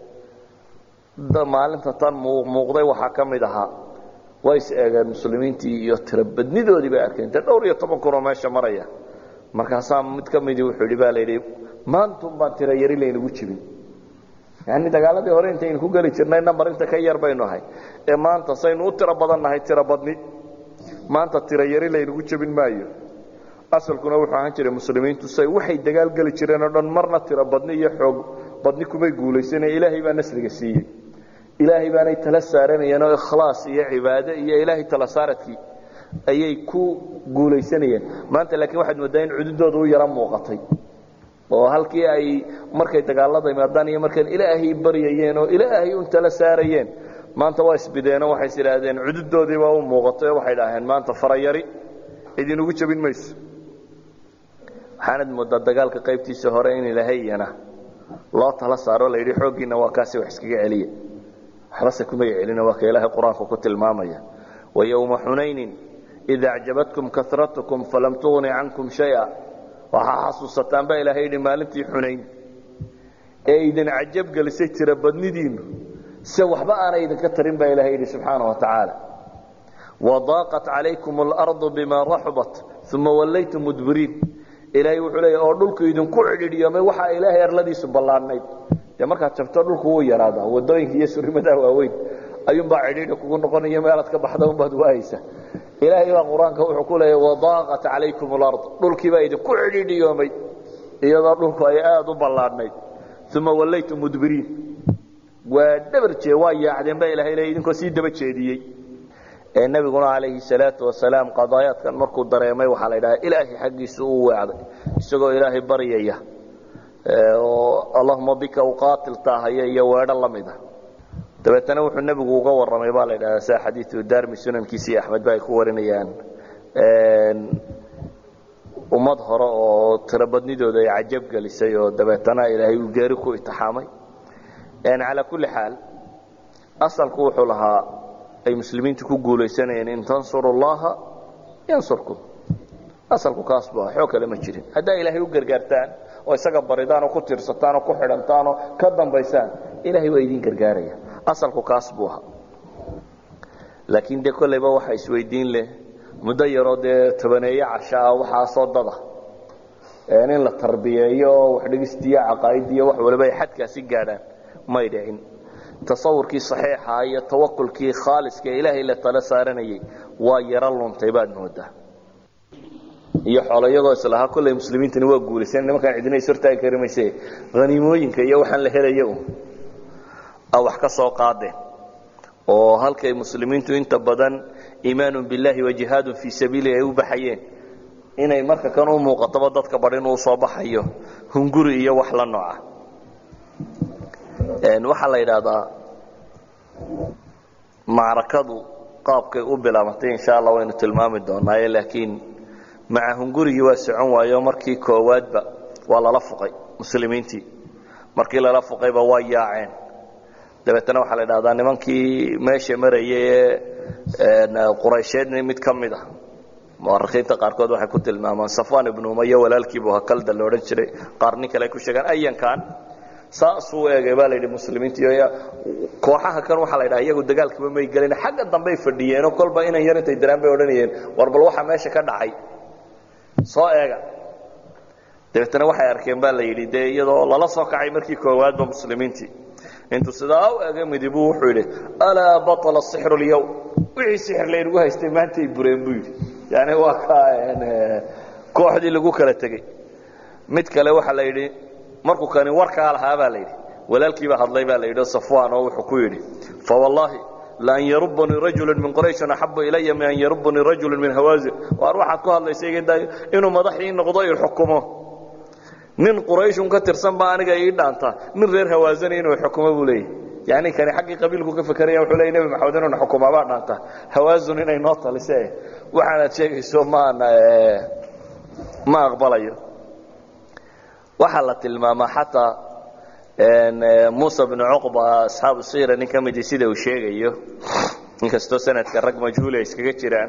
maalinta tan muuqday waxaa ka mid ahaa way is eegeen muslimiintii iyo tirobadnidoodii bay arkeen dee dhowr iyo toban kunoo meesha maraya markaasaa mid ka midii wuxuu yidhi baa la yidhi maantun baan tiro yari laynagu jibin yani dagaaladii hore intaynu ku geli jirnay nambar inta ka yar baynu ahay ee maanta saynu u tiro badan nahay tiro badni maanta tiro yari laynagu jebin maayo asalkuna wuxuu ahaan jiray muslimiintu say waxay dagaal geli jireen oo dhan marna tiro badni iyo xoog badni kumay guulaysane ilaahay baa nasriga siiyey ilaahay baanay tala saaranayeen oo ikhlaas iyo cibaado iyo ilaahay tala saaradkii ayay ku guulaysanayeen maanta laakiin waxaad mooddaa in cududooda u yaro muuqatay oo halkii ay markay dagaalada imaadaan iyo markaan ilaahay baryayeen oo ilaahay un tala saarayeen maanta waa isbideenoo waxay is idhaahdeen cududoodiibaa u muuqatay oo waxay dhaaheen maanta farayari idinugu jebin mayso waxaanad mooddaa dagaalka qaybtiisa hore in ilaahay iyana loo tala saaro la yidhi xooggiinna waa kaasi wax iskaga celiya waxbase kumay celina waa ka ilaahay qur-aanku ku tilmaamaya wayowma xunaynin ida acjabatkum karatukum falam tugni cankum shaya waxaa xasuusataan baa ilaahay yidhi maalintii xunayn ee idin cajab gelisay tira badnidiinnu se waxba aanay idinka tarin baa ilahay yidhi subxaana wa tacaala wadaaqat calaykum alardu bima raxubat uma wallaytum mudbiriin ilaahay wuxuu leeya oo dhulku idinku cidhidhiyomay waxaa ilaahay arladiisu ballaadhnayd dee markaad jabto dhulku wuu yaraadaa wadooyinka iyo surimadaa waaweyn ayuunbaa cidhiidhi kugu noqonaya meelaad ka baxda unbaad waayeysa ilaahay baa qur-aanka wuxuu ku leeya wadaaqat calaykum alard dhulkiibaa idinku cidhiidhiyoomay iyadoo dhulku ay aada u ballaadhnayd uma wallaytum mudbiriin waa dhabar jee waa yaacdeen baa ilahay leey idinkoo sii daba jeediyey ee nebiguna calayhi salaatu wasalaam qadaayaadkan markuu dareemay waxaa la ydhaha ilaahay xaggiisa uu weecday isagoo ilaahay baryaya oo allahuma bika uqaatil taahaya iyo weedho la mida dabeetana wuxuu nebigu uga warramay baa la ydhahdaa sia xadiiu darmi sunankiisa iyo axmed ba ay ku warinayaan ummad hore oo tirobadnidooda ay cajab gelisay oo dabeetana ilaahay uu geeri ku itixaamay calaa kulli xaal asalku wuxuu lahaa ay muslimiintu ku guulaysanayeen in tansuru llaha yansurkum asalku kaas bu xoog kale ma jirin haddaa ilaahay u gargaartaan oo isaga baridaan oo ku tiirsataan oo ku xidhantaan oo ka dambaysaan ilahay waa idin gargaaraya asalku kaas buu ahaa laakiin dee kollayba waxa isweydiin leh muddo yaroo dee tobaneeye casho ah waxaasoo dada in la tarbiyeeyo oo waxdhigistiyo caqaa'idiyo wax waliba ay xadkaasi gaadhaan may dhicin tasawurkii saxiixa iyo tawakulkii khaaliska ee ilaahay la tala saaranayay waa yaro luntay baad moodaa iyo xoolo iyagoo islahaa kolley muslimiintani waa guulaysan nimankaan cidina is hortaagi kari mayse haniimooyinka iyo waxaan la helaya un a wax ka soo qaadeen oo halkay muslimiintu inta badan iimaanu billahi wa jihaadun fii sabiilihi ay u baxayeen inay marka kan u muuqatoba dadka bar inuu soo baxayo hunguri iyo wax la nooca waxaa la yidhaahdaa macrakadu qaabkay u bilaabatay insha allah waynu tilmaami doonaaye laakiin maca hungurigii waa socon waayo markii koowaadba waa lala fuqay muslimiintii markii lala fuqayba waa yaaceen dabeetana waxaa la idhahdaa nimankii meesha marayay ee quraysheedni mid ka mid ah muarikiinta qaarkood waxay ku tilmaamaan safwan ibnu umaya walaalkiibu hakalda la odhan jiray qaar nin kale ay ku sheegaan ayankan saasuu eegay baa la yidhi muslimiintii kooxaha kan waxaa la yidhaha iyagu dagaalkiiba may gelin xagga dambey fadhiyeenoo kolba inan yar intay diraan bay odhanayeen war bal waxaa meesha ka dhacay soo eega dabeetana waxay arkeen baa la yidhi dee iyadoo lala soo kacay markii koowaadba muslimiintii intuu sidaa u ega midibu wuxuu yidhi alaa baطla sixru اlyawm wixii sixir laynagu haystay maantay bureen buu yidhi yani waa ka kooxdii lagu kala tegey mid kale waxaa la yidhi markuu kani warkaa lahaa baa la yidhi walaalkiibaa hadlay baa la yidhi safwan oo wuxuu ku yidhi fawallaahi laan yarubanii rajulu min qurayshin axabu ilaya min an yarubanii rajulu min hawaazin waar waxaad ku hadlaysa inuu madaxii noqdo i xukumo nin qurayshun ka tirsan baa aniga ii dhaanta nin reer hawaazani inuu xukumo buu leeyahy yani kani xaggii qabiilku ka fekeraya wuxuu leeyay nebi maxamed inuuna xukumaa baa dhaanta hawaazun inay noo talise waxaanaad sheegayso maana ma aqbalayo waxaa la tilmaamaa xataa muusa bnu cuqba asxaabu siira nin ka midii sida uu sheegayo inkastoo sanadka rag majhuul ay iskaga jiraan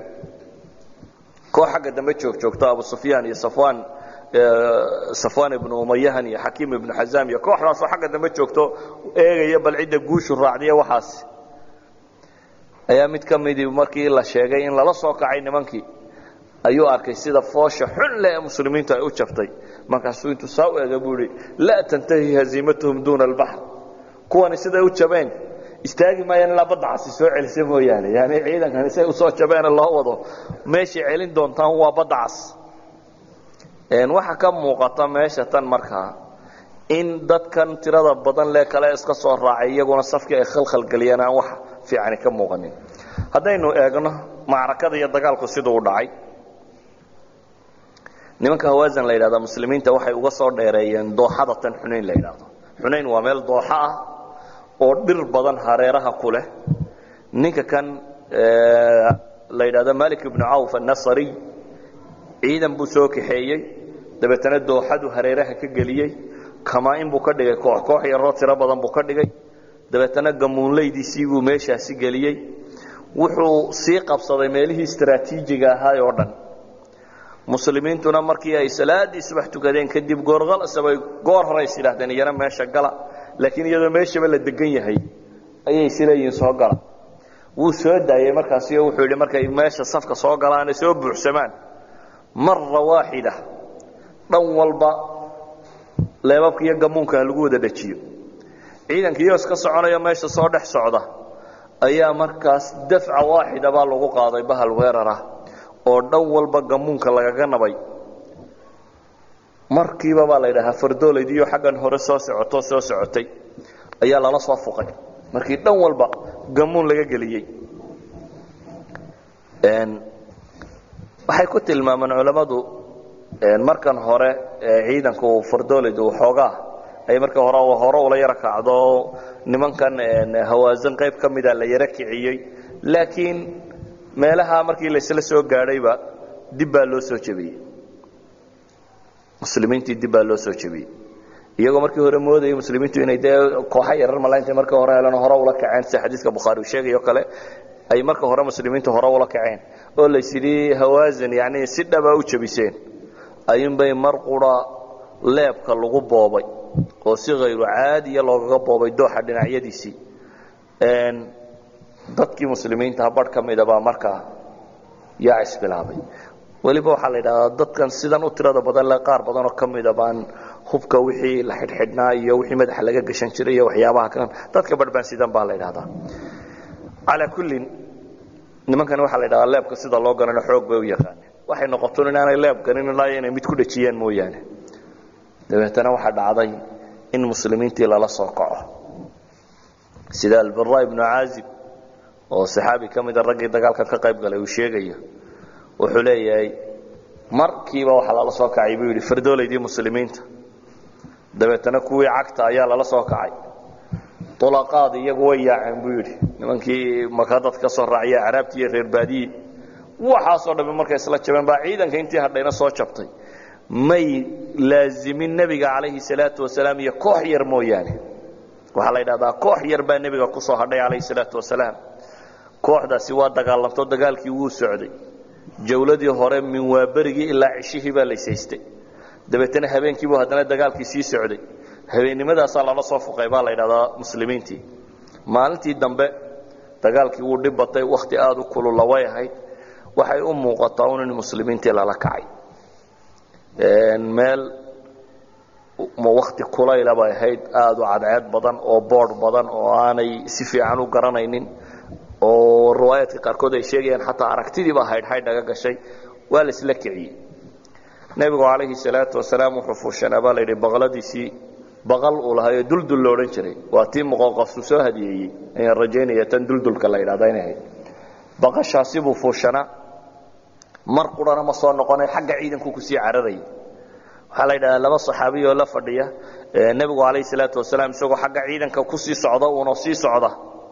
koox xagga dambe joog joogto abu sufyaan iyo safwan safwan ibnu umayahan iyo xakiim ibnu xazaam iyo kooxdaasoo xagga dambe joogto eegaya bal cidda guushu raacdiya waxaas ayaa mid ka midii markii la sheegay in lala soo kacay nimankii ayuu arkay sida foosha xun leh ee muslimiintu ay u jabtay markaasuu intuu saa u ega buu ihi laa tantahi haziimatuhum duuna albaxr kuwani siday u jabeen istaagi maayaan ilaa badda casi soo celisa mooyaane yani ciidankani siay usoo jabeene loo wado meeshay celin doontaan waa badda cas waxaa ka muuqata meesha tan markaa in dadkan tirada badan lee kale iska soo raacay iyaguna safkii ay khalkhalgeliyeen aan wax fiicani ka muuqanin haddaynu eegno macrakada iyo dagaalku siduu u dhacay nimanka hawaasan la yidhahda muslimiinta waxay uga soo dheereeyeen dooxada tan xunayn la yidhaahdo xunayn waa meel dooxo ah oo dhir badan hareeraha ku leh ninka kan la yidhahdo malik ibnu cawf annasariy ciidan buu soo kaxeeyey dabeetana dooxadu hareeraha ka geliyey kamaa-in buu ka dhigay koox koox yaroo tiro badan buu ka dhigay dabeetana gamuunleydiisii buu meeshaasi geliyey wuxuu sii qabsaday meelihii istraatiijiga ahaa oo dhan muslimiintuna markii ay salaadii subax tukadeen kadib goorqalasabay goor hore is yidhaahdeen iyana meesha gala laakiin iyadoo meeshaba la degan yahay ayay isleeyihiin soo gala wuu soo daayey markaasi oo wuxuu yidhi markay meesha safka soo galaane soo buuxsamaan mara waaxida dhan walba leebabka iyo gamuunka ha lagu wada dhejiyo ciidankiiyoo iska soconayo meesha soo dhex socda ayaa markaas dafca waaxida baa lagu qaaday bahal weerarah oo dhan walba gamuunka lagaga nabay markiiba baa la yidhahaa fardooleydiiyo xaggan hore soo socoto soo socotay ayaa lala soo fuqay markii dhan walba gamuun laga geliyey waxay ku tilmaamaan culammadu markan hore ciidanku fardooleydu xoogaa ay marka hore hore ula yaro kacdo nimankan hawaasan qayb ka mida la yaro kiciyey laakiin meelaha markii laysla soo gaadhayba dib baa loo soo jebiyey muslimiintii dib baa loo soo jebiyey iyagoo markii hore moodayay muslimiintu inay dee kooxa yarar mala intay marka hore helan hore ula kaceen sida xadiiska bukhaari uu sheegayo kale ay marka hore muslimiintu hore ula kaceen oo lays yidhi hawaasan yacni si dhaba u jebiseen ayuunbay mar qura leebka lagu boobay oo si hayru caadiya loogaga boobay dooxa dhinacyadiisii dadkii muslimiintaha barh ka mida baa markaa yaa isbilaabay weliba waxaa la yidhahdaa dadkan sidan u tirada badan le qaar badanoo ka mida baan hubka wixii la xidhxidhnaa iyo wixii madaxa laga gashan jiray iyo waxyaabaha kan dadka barh baan sidan baa la yidhahdaa calaa kullin nimankani waxaa la yidhahdaa leebka sida loo ganano xoog bay u yaqaaneen waxay noqoton inaanay leeb ganin ilaa inay mid ku dhajiyaan mooyaane dabeetana waxaa dhacday in muslimiintii lala soo kaco sida albara ibnu caazib oo saxaabi ka mida raggii dagaalkan ka qayb galay uu sheegayo wuxuu leeyahay markiiba waxaa lala soo kacay buu yidhi fardoolaydii muslimiinta dabeetana kuwii cagta ayaa lala soo kacay ulaqaad iyagu way yaaceen buu yidhi nimankii maka dad ka soo raaciya caraabtii iyo reer baadiyi waxaasoo dhammi markay isla jabeen baa ciidanka intii hadhayna soo jabtay may laazimin nebiga calayhi salaatu wasalaam iyo koox yar mooyaane waxaa la yidhahdaa koox yar baa nebiga ku soo hadhay calayhi salaatu wasalaam kooxdaasi waa dagaalamto dagaalkii wuu socday jawladii hore min waaberigii ilaa cishihii baa laysaystay dabeetana habeenkiibuu haddana dagaalkii sii socday habeennimadaasa lala soo fuqay baa la yidhahdaa muslimiintii maalintii dambe dagaalkii wuu dhib batay wakhti aada u kulula way ahayd waxay u muuqataa un in muslimiintii lala kacay meel wakti kulayla bay ahayd aada u cadceed badan oo boodh badan oo aanay si fiican u garanaynin oo riwaayaadka qaarkood ay sheegayaan xataa aragtidiibaa haydhhaydh naga gashay waa la isla kiciyey nebigu calayhi salaatu wasalaam wuxuu fuushanaa baa layidhi baqladiisii baqal uu lahaa ee duldul la odhan jiray waa tii muqoqafsu soo hadiyeeyey ayaan rajaynaya tan duldulka la yidhahda inay ahayd baqashaasi buu fuushanaa mar qurana ma soo noqonay xagga ciidanku kusii cararayay waxaa la yidhahdaa laba saxaabiy oo la fadhiya nebigu calayhi salaatu wasalaam isagoo xagga ciidanka kusii socda uunoo sii socda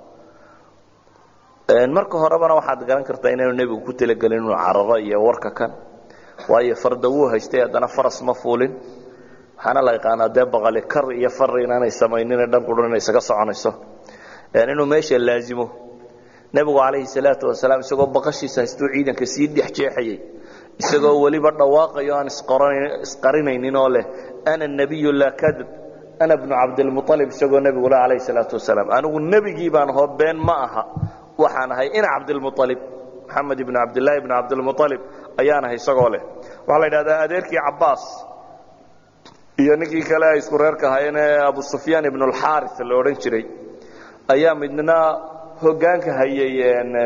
marka horebana waxaad garan kartaa inaanu nebigu ku talagelin inuu cararo iyo warka kan waayo farda wuu haystay haddana faras ma fuulin waxaana la yaqaanaa dee baqali kar iyo far inaanay samaynine dhan qurun inay isaga soconayso inuu meesha laazimo nebigu calayhi salaatu wasalaam isagoo baqashiisa haystuu ciidanka sii dhex jeexayay isagoo weliba dhawaaqayo aan isqarinaynin oo leh ana nebiyu laa kadib ana bnu cabdilmualib isagoo nebigu le calayhi salaatu wasalaam anigu nebigii baan hoo been ma aha waxaan ahay ina cabdilmualib maxamed ibnu cabdilaahi ibnu cabdilmualib ayaan ahay isagoo leh waxaa la yidhahdaa adeerkii cabbaas iyo ninkii kale ay isku reerka ahaayeen ee abu sufyaan ibnu alxaari la odhan jiray ayaa midna hoggaanka hayay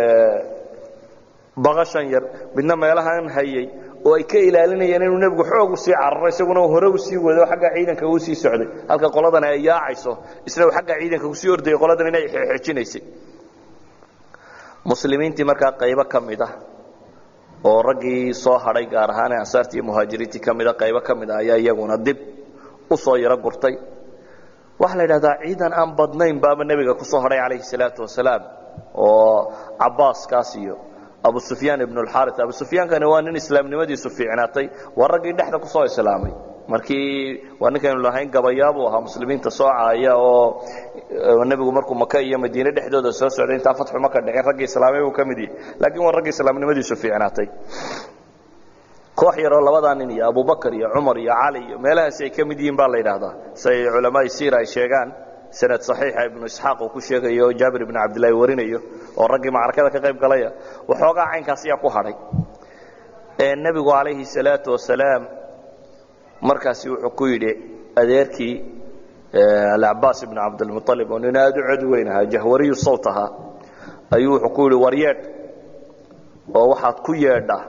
baqashan yar midna meelahan hayay oo ay ka ilaalinayeen inuu nebigu xoog usii cararo isaguna hore usii wado xagga ciidanka uu sii socday halka qoladan ay yaacayso isna uu xagga ciidanka kusii ordayay qoladan inay xeexejinaysay muslimiintii markaa qaybo ka mid ah oo raggii soo hadhay gaar ahaan ee ansaartii iyo muhaajiriintii ka mida qaybo ka mid ah ayaa iyaguna dib u soo yaro gurtay waxaa la yidhahdaa ciidan aan badnayn baaba nebiga ku soo hadhay calayhi salaatu wasalaam oo cabbaaskaas iyo abu sufyaan ibnu alxaari abu sufyaankani waa nin islaamnimadiisu fiicnaatay waa raggii dhexda ku soo islaamay markii waa ninkaynu lahayn gabayaabuu ahaa muslimiinta soo caaya oo nebigu markuu maka iyo madiine dhexdooda soo socday intaa fatxu maka dhicin raggii islaamay buu ka mid yahay laakiin waa raggii islaamnimadiisu fiicnaatay koox yaroo labadaa nin iyo abubakar iyo cumar iyo cali iyo meelahaasi ay ka mid yihiin baa la yidhaahdaa say culamaai siira ay sheegaan sanad saxiixa ibnu isxaaq uu ku sheegayo oo jaabir ibnu cabdillahi warinayo oo raggii macrakada ka qayb galaya waxoogaa caynkaas ayaa ku hadhay nebigu calayhi salaatu wasalaam markaasi wuxuu ku yidhi adeerkii alcabaas ibnu cabdilmualib oo nin aada u cod weyn ahaa jahwariyu sawt ahaa ayuu wuxuu ku yidhi waryeedh oo waxaad ku yeedha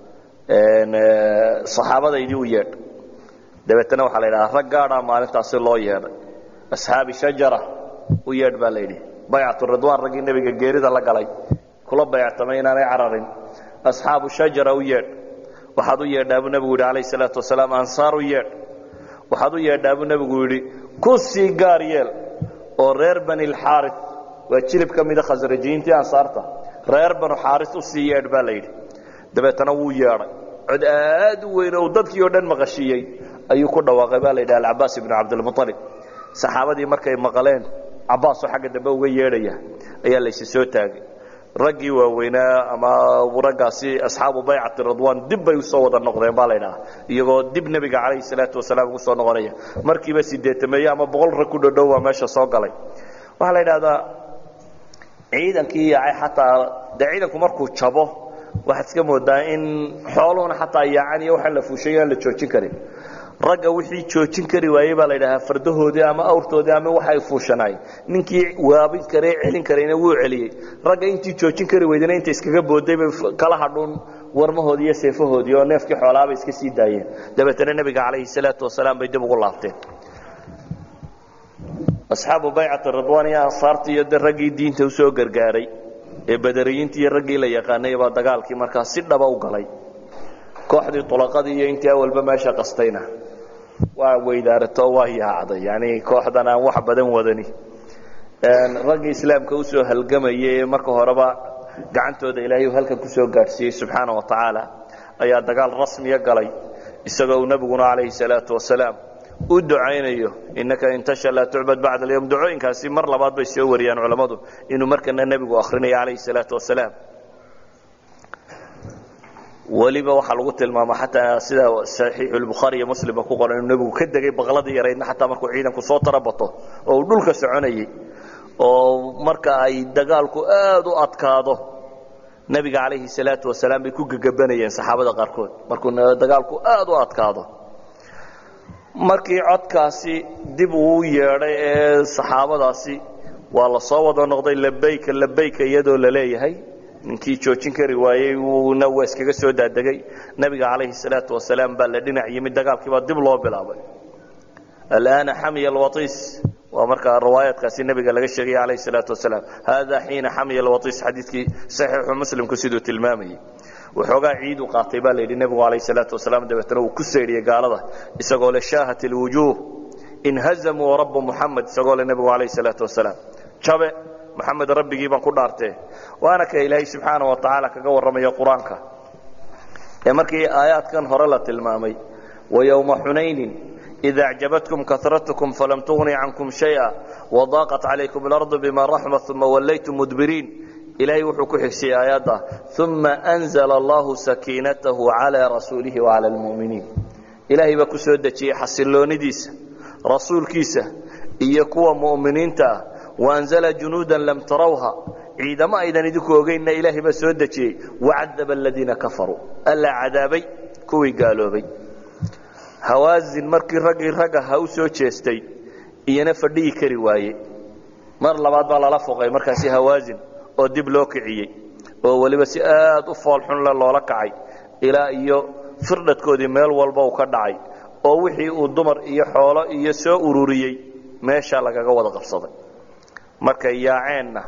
saxaabadaydii u yeedh dabeetana waxaa la yidhaha rag gaadhaa maalintaasi loo yeedhay asxaabi shajara u yeedh baa la yidhi baycatu ridwaan raggii nebiga geerida la galay kula bayctamay inaanay cararin asxaabu shajara u yeedh waxaad u yeedhaa buu nebigu yidhi calayh salaatu wasalaam ansaar u yeedh waxaad u yeedhaa buu nebigu yidhi ku sii gaar yeel oo reer bani lxaari waa jilib ka mida khasrajiyiintii ansaarta reer banu xaaris u sii yeedh baa la yidhi dabeetana wuu yeedhay cod aad u weyn oo dadkii oo dhan maqashiiyey ayuu ku dhawaaqay baa la yidhi alcabaas ibnu cabdilmualib saxaabadii markay maqaleen cabbaasoo xagga dambe uga yeedhaya ayaa laysi soo taagay raggii waaweynaa ama raggaasi asxaabu baycati ridwaan dib bay usoo wada noqdeen baa laydhaha iyagoo dib nebiga calayhi salaatu wasalaam ugu soo noqonaya markiiba sideetameeye ama boqol rag ku dhodhow baa meesha soo galay waxaa la yidhahdaa ciidankii yaacay xataa dee ciidanku markuu jabo waxaad iska moodaa in xooluhuna xataa yaacan iyo waxaan la fuushayo aan la joojin karin ragga wixii joojin kari waayey baa la yidhahaa fardahoodii ama awrtoodii ama waxay fuushanaay ninkii waabin kare celin karayna wuu celiyey ragga intii joojin kari weydana inta iskaga booday bay kala hadhuun warmahoodii iyo seefahoodii oo neefkii xoolaabay iska sii daayeen dabeetana nebiga calayhi salaatu wasalaam bay dib ugu laabteen asxaabu baycati ridwaan iyo ansaartii iyo de raggii diinta usoo gargaaray ee badariyiintii iyo raggii la yaqaanay baa dagaalkii markaa si dhaba u galay kooxdii tulaqadii iyo intii awalba meesha qastayna waa weydaarato waa yaacday yani kooxdan aan wax badan wadani raggii islaamka usoo halgamayay ee marka horeba gacantooda ilaahay halkan kusoo gaadhsiiyey subxaana wa tacaala ayaa dagaal rasmiya galay isagoo uu nebiguna calayhi salaatu wasalaam u ducaynayo inaka intasha laa tucbad bacda alyawm ducooyinkaasi mar labaad bay soo wariyaan culammadu inuu markana nebigu akhrinayo calayhi salaatu wasalaam weliba waxaa lagu tilmaama xataa sida saxiixulbukhaari iyo muslimba ku qoran inuu nebigu ka degay baqladii yaraydna xataa markuu ciidanku soo tarabato oo uu dhulka soconayey oo marka ay dagaalku aad u adkaado nebiga calayhi salaatu wasalaam bay ku gegabanayeen saxaabada qaarkood markuu dagaalku aad u adkaado markii codkaasi dib uu yeedhay ee saxaabadaasi waa la soo wada noqday labayka labayka iyadoo la leeyahay ninkii joojin kari waayey wuuna waa iskaga soo daadegay nebiga calayhi salaatu wasalaam baa la dhinac yimid dagaalkiibaa dib loo bilaabay alaana xamiya alwatiis waa markaa riwaayaadkaasi nebiga laga sheegay calayhi salaatu wasalaam haadaa xiina xamiya alwatiis xadiidkii saxiixu muslimku siduu tilmaamayey waxoogaa ciid u qaatay baa la yidhi nebigu calayhi salaatu wasalaam dabeetana uu ku saydhiyey gaalada isagoo le shaahat alwujuuh inhazamuu rabba muxamed isagoo le nebigu calayhi salaatu wasalaam jabe maxamed rabbigii baan ku dhaartee waana ka ilaahay subxaana wa tacaala kaga warramaya qur-aanka ee markii aayaadkan hore la tilmaamay wayowma xunaynin ida acjabatkum karatkum falam tugni cankum shaya wadaaqat calaykum alardu bima raxmat uma wallaytum mudbiriin ilaahay wuxuu ku xigsiyey aayadda uma anzla allahu sakiinatahu calaa rasuulihi wacala lmu'miniin ilaahay baa ku soo dejiyey xasiloonidiisa rasuulkiisa iyo kuwa mu'miniinta ah waanzla junuuda lam tarawha ciidamo aydan idinku ogeynna ilaahay baa soo dejiyey wacadaba aladiina kafaruu allaa cadaabay kuwii gaaloobay hawaazin markii raggii ragga ha u soo jeestay iyana fadhiyi kari waaye mar labaad baa lala foqay markaasi hawaazin oo dib loo kiciyey oo weliba si aad u foolxunle loola kacay ilaa iyo firdhadkoodii meel walba uu ka dhacay oo wixii uu dumar iyo xoolo iyo soo ururiyey meeshaa lagaga wada qabsaday markay yaaceenna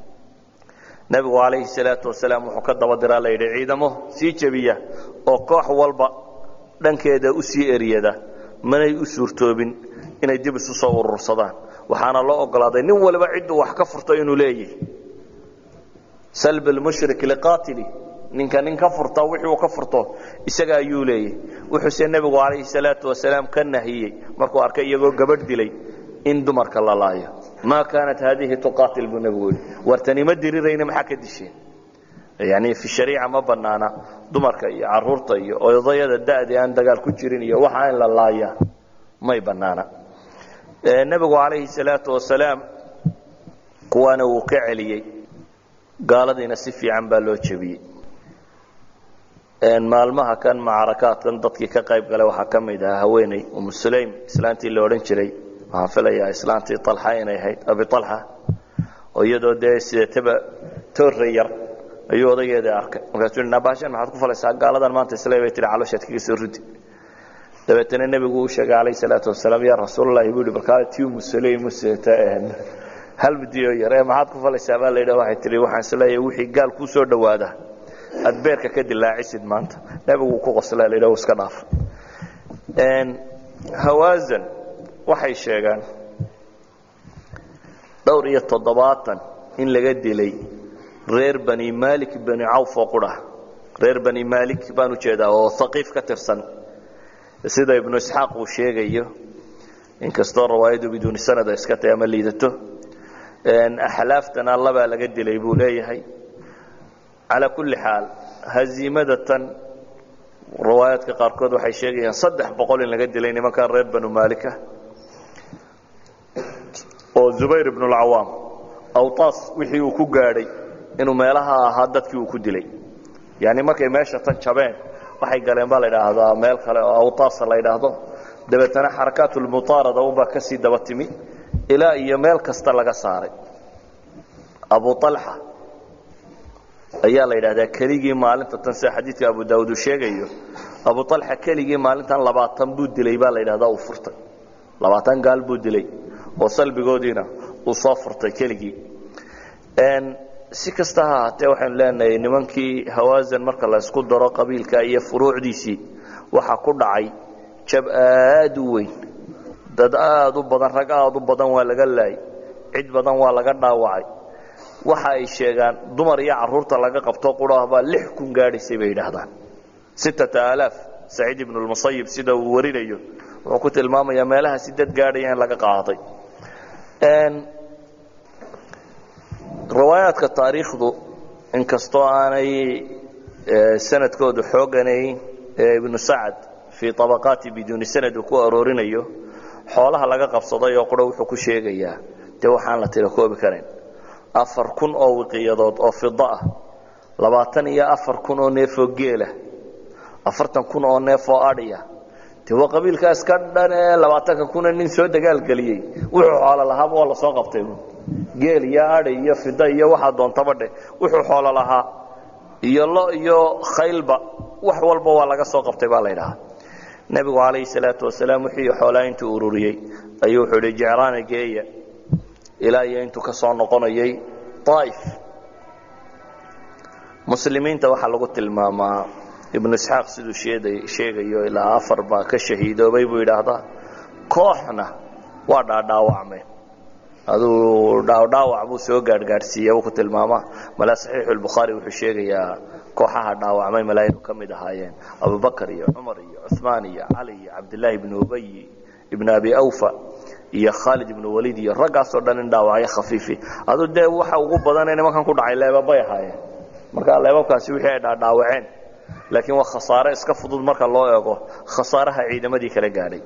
nebigu calayhi salaatu wasalaam wuxuu ka daba diraa la yidhi ciidamo sii jebiya oo koox walba dhankeeda u sii eryada manay u suurtoobin inay dib isu soo urursadaan waxaana loo ogolaaday nin waliba cidduu wax ka furto inuu leeyahy salb lmushrik liqaatili ninka nin ka furta wixii uu ka furto isaga ayuu leeyahy wuxuuse nebigu calayhi salaatu wasalaam ka nahiyey markuu arkay iyagoo gabadh dilay in dumarka la laayo maa kaanat haadihi tuqaatil buu nebigu yihi wartani ma dirirayna maxaa ka disheen yani fi shariica ma banaana dumarka iyo caruurta iyo odayada da'dii aan dagaal ku jirin iyo waxa in la laaya may banaana nebigu calayhi salaatu wasalaam kuwaana wuu ka celiyey gaaladiina si fiican baa loo jebiyey maalmaha kan macrakaadkan dadkii ka qayb galay waxaa ka mid ahaa haweeney umu sulaym islaantii la odhan jiray waxaan filayaa islaantii alxa inay ahayd abi alxa oo iyadoo dee sideetaba toorre yar ayuu odageeda arkay markaasuu yidhi nabaashan maxaad ku falaysaa gaaladan maanta isle bay tihi calooshaad kaga soo rudi dabeetana nebigu uu sheegay calayhi salaatu wasalaam yaa rasuulallahi buu yihi balkaa tii umu sulaym useta hal midiyo yar ee maxaad ku falaysaa baa la yidhaha waxay tihi waxaan isleeyahay wixii gaal kuu soo dhowaada aad beerka ka dilaacisid maanta nebigu ku qoslaa la yidhaha iska dhaaf hawaazan waxay sheegaan dhowr iyo toddobaatan in laga dilay reer bani malik bani cawf oo qura reer bani malik baan ujeedaa oo haqiif ka tirsan sida ibnu isxaaq uu sheegayo inkastoo rawaayadu biduuni sanada iska tahay ama liidato axlaaftana labaa laga dilay buu leeyahay calaa kulli xaal haziimada tan riwaayaadka qaarkood waxay sheegayaan saddex boqol in laga dilay nimankan reer banu malika oo zubayr ibn اlcawaam awtaas wixii uu ku gaadhay inuu meelaha ahaa dadkii uu ku dilay yani markay meesha tan jabeen waxay galeen baa la idhaahdaa meel kale oo awtaasa la ydhaahdo dabeetana xarakaatulmuaarada unbaa ka sii daba timi ilaa iyo meel kasta laga saaray abu alxa ayaa la yidhahdaa keligii maalinta tan sida xadiidka abu daawud uu sheegayo abu alxa keligii maalintan labaatan buu dilay baa la yidhahdaa uu furtay labaatan gaal buu dilay oo salbigoodiina uu soo furtay keligii si kasta ha ahaatee waxaynu leenahay nimankii hawaasan marka la isku daro qabiilka iyo furuucdiisii waxaa ku dhacay jab aad u weyn dad aad u badan rag aad u badan waa laga laayay cid badan waa laga dhaawacay waxa ay sheegaan dumar iyo caruurta laga qabto qurahbaa lix kun gaadhaysay bay yidhaahdaan sittata aalaaf saciid ibnu lmusayib sida uu warinayo wuxuu ku tilmaamayaa meelaha si dad gaadhaya in laga qaaday riwaayaadka taariikhdu inkastoo aanay sanadkoodu xooganayn ibnu sacad fii abaqaati biduuni sanad uu ku aroorinayo xoolaha laga qabsaday oo qura wuxuu ku sheegayaa dee waxaan la tira koobi karayn afar kun oo wiqiyadood oo fida ah labaatan iyo afar kun oo neefoo geelah afartan kun oo neefoo adhiya de waa qabiilkaas ka dhan ee labaatanka kuna nin soo dagaalgeliyey wuxuu xoolo lahaaba waa lasoo qabtay geel iyo adhi iyo fida iyo waxaa doontaba dheh wuxuu xoolo lahaa iyo lo iyo khaylba wax walba waa laga soo qabtay baa la ydhahaa nebigu calayhi salaatu wasalaam wixii xoolaa intuu ururiyey ayuu wuxuu idhi jecraana geeya ilaa iyo intuu ka soo noqonayay aaif muslimiinta waxaa lagu tilmaamaa ibnu isxaaq siduu sheegayo ilaa afar baa ka shahiidoobay buu yidhaahdaa kooxna waa dhaadhaawacmeen aduu dhaawdhaawac buu soo gaadhgaadhsiiya buu ku tilmaamaa malaa saxiixulbukhaari wuxuu sheegayaa kooxaha dhaawacmay malaa inuu ka mid ahaayeen abubakar iyo cumar iyo cuثmaan iyo cali iyo cabdillaahi ibnu ubay ibnu abi awfa iyo khaalid ibnu waliid iyo raggaasoo dhan in dhaawacyo khafiifi aduu dee waxa ugu badanee nimankan ku dhacay leebabay ahaayeen marka leebabkaasi wixii ay dhaadhaawaceen laakiin waa khasaare iska fudud marka loo eego khasaaraha ciidamadii kala gaadhay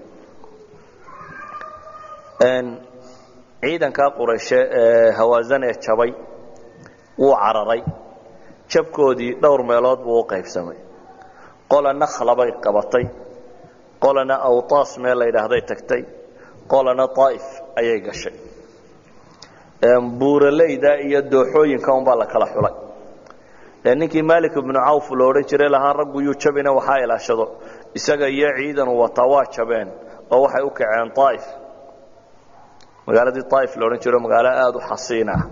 ciidankaa qurayshe ee hawaasan ee jabay wuu cararay jabkoodii dhowr meelood buu u qaybsamay qola nakhla bay qabatay qolana awtaas meel la yidhaahday tagtay qolana aa'if ayay gashay buuraleyda iyo dooxooyinka unbaa la kala xulay ninkii malik ibnu cawf lo odhan jiray lahaa raggu yuu jabina waxaa ilaashado isaga iyo ciidanu wataa waa jabeen oo waxay u kaceen aa'if magaaladii aa'if la odhan jiro magaalo aada u xasiin ah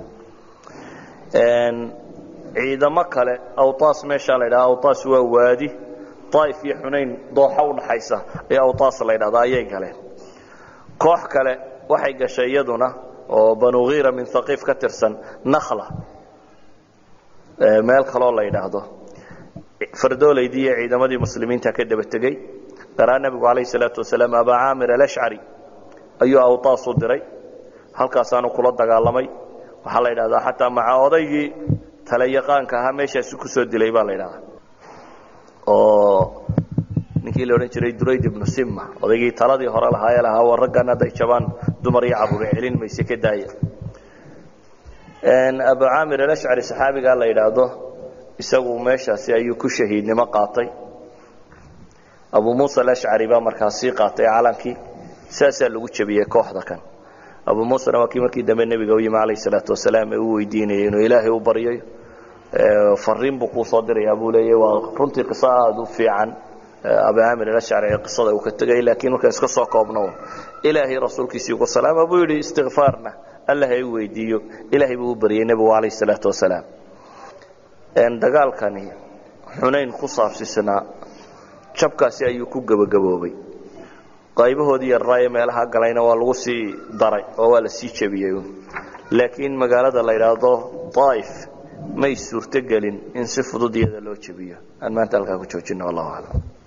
ciidamo kale awtaas meeshaa la ydhaha awtaas waa waadi aa'if iyo xunayn dooxa udhaxaysa ee awtaas la ydhahda ayay galeen koox kale waxay gashay iyaduna oo banu khiira min haqiif ka tirsan nakhla meel kaloo la yidhaahdo fardoolaydii iyo ciidamadii muslimiinta ka daba tegey garaa nebigu calayh salaatu wasalaam abaa caamir alashcari ayuu awtaas u diray halkaasaanu kula dagaalamay waxaa la yidhahdaa xataa maca odaygii talayaqaanka ahaa meeshaasi ku soo dilay baa la yidhahdaa oo ninkii la odhan jiray durayd ibnu simma odaygii taladii hore lahaayee lahaa war raggan hadday jabaan dumar iyo carruure celin mayse ka daaya abu caamir alashcari saxaabigaa la yidhaahdo isagu meeshaasi ayuu ku shahiidnimo qaatay abu muusa alashcari baa markaas sii qaatay calankii saasaa lagu jebiyey kooxda kan abu muusena waa kii markii dambe nebiga u yimi calayh salaatu wasalaam ee uu weydiinayay inuu ilaahay u baryayo fariin buu kuu soo dirayaa buu leeyahy waa runtii qiso aada u fiican abu caamir alashcari ee qisada uu ka tegay laakiin markaan iska soo koobno ilaahay rasuulkiisii ugu salaama buu yidhi istikfaarna allah ay weydiiyo ilaahay buu u baryay nebigu calayh salaatu wasalaam dagaalkani xunayn ku saabsisnaa jabkaasi ayuu ku gebagaboobay qaybahoodii yarraaye meelaha galayna waa lagu sii daray oo waa la sii jebiyey laakiin magaalada la yidhaahdo aa'if may suurtogelin in si fudud iyada loo jebiyo aan maanta halkaa ku joojino wallahu aclam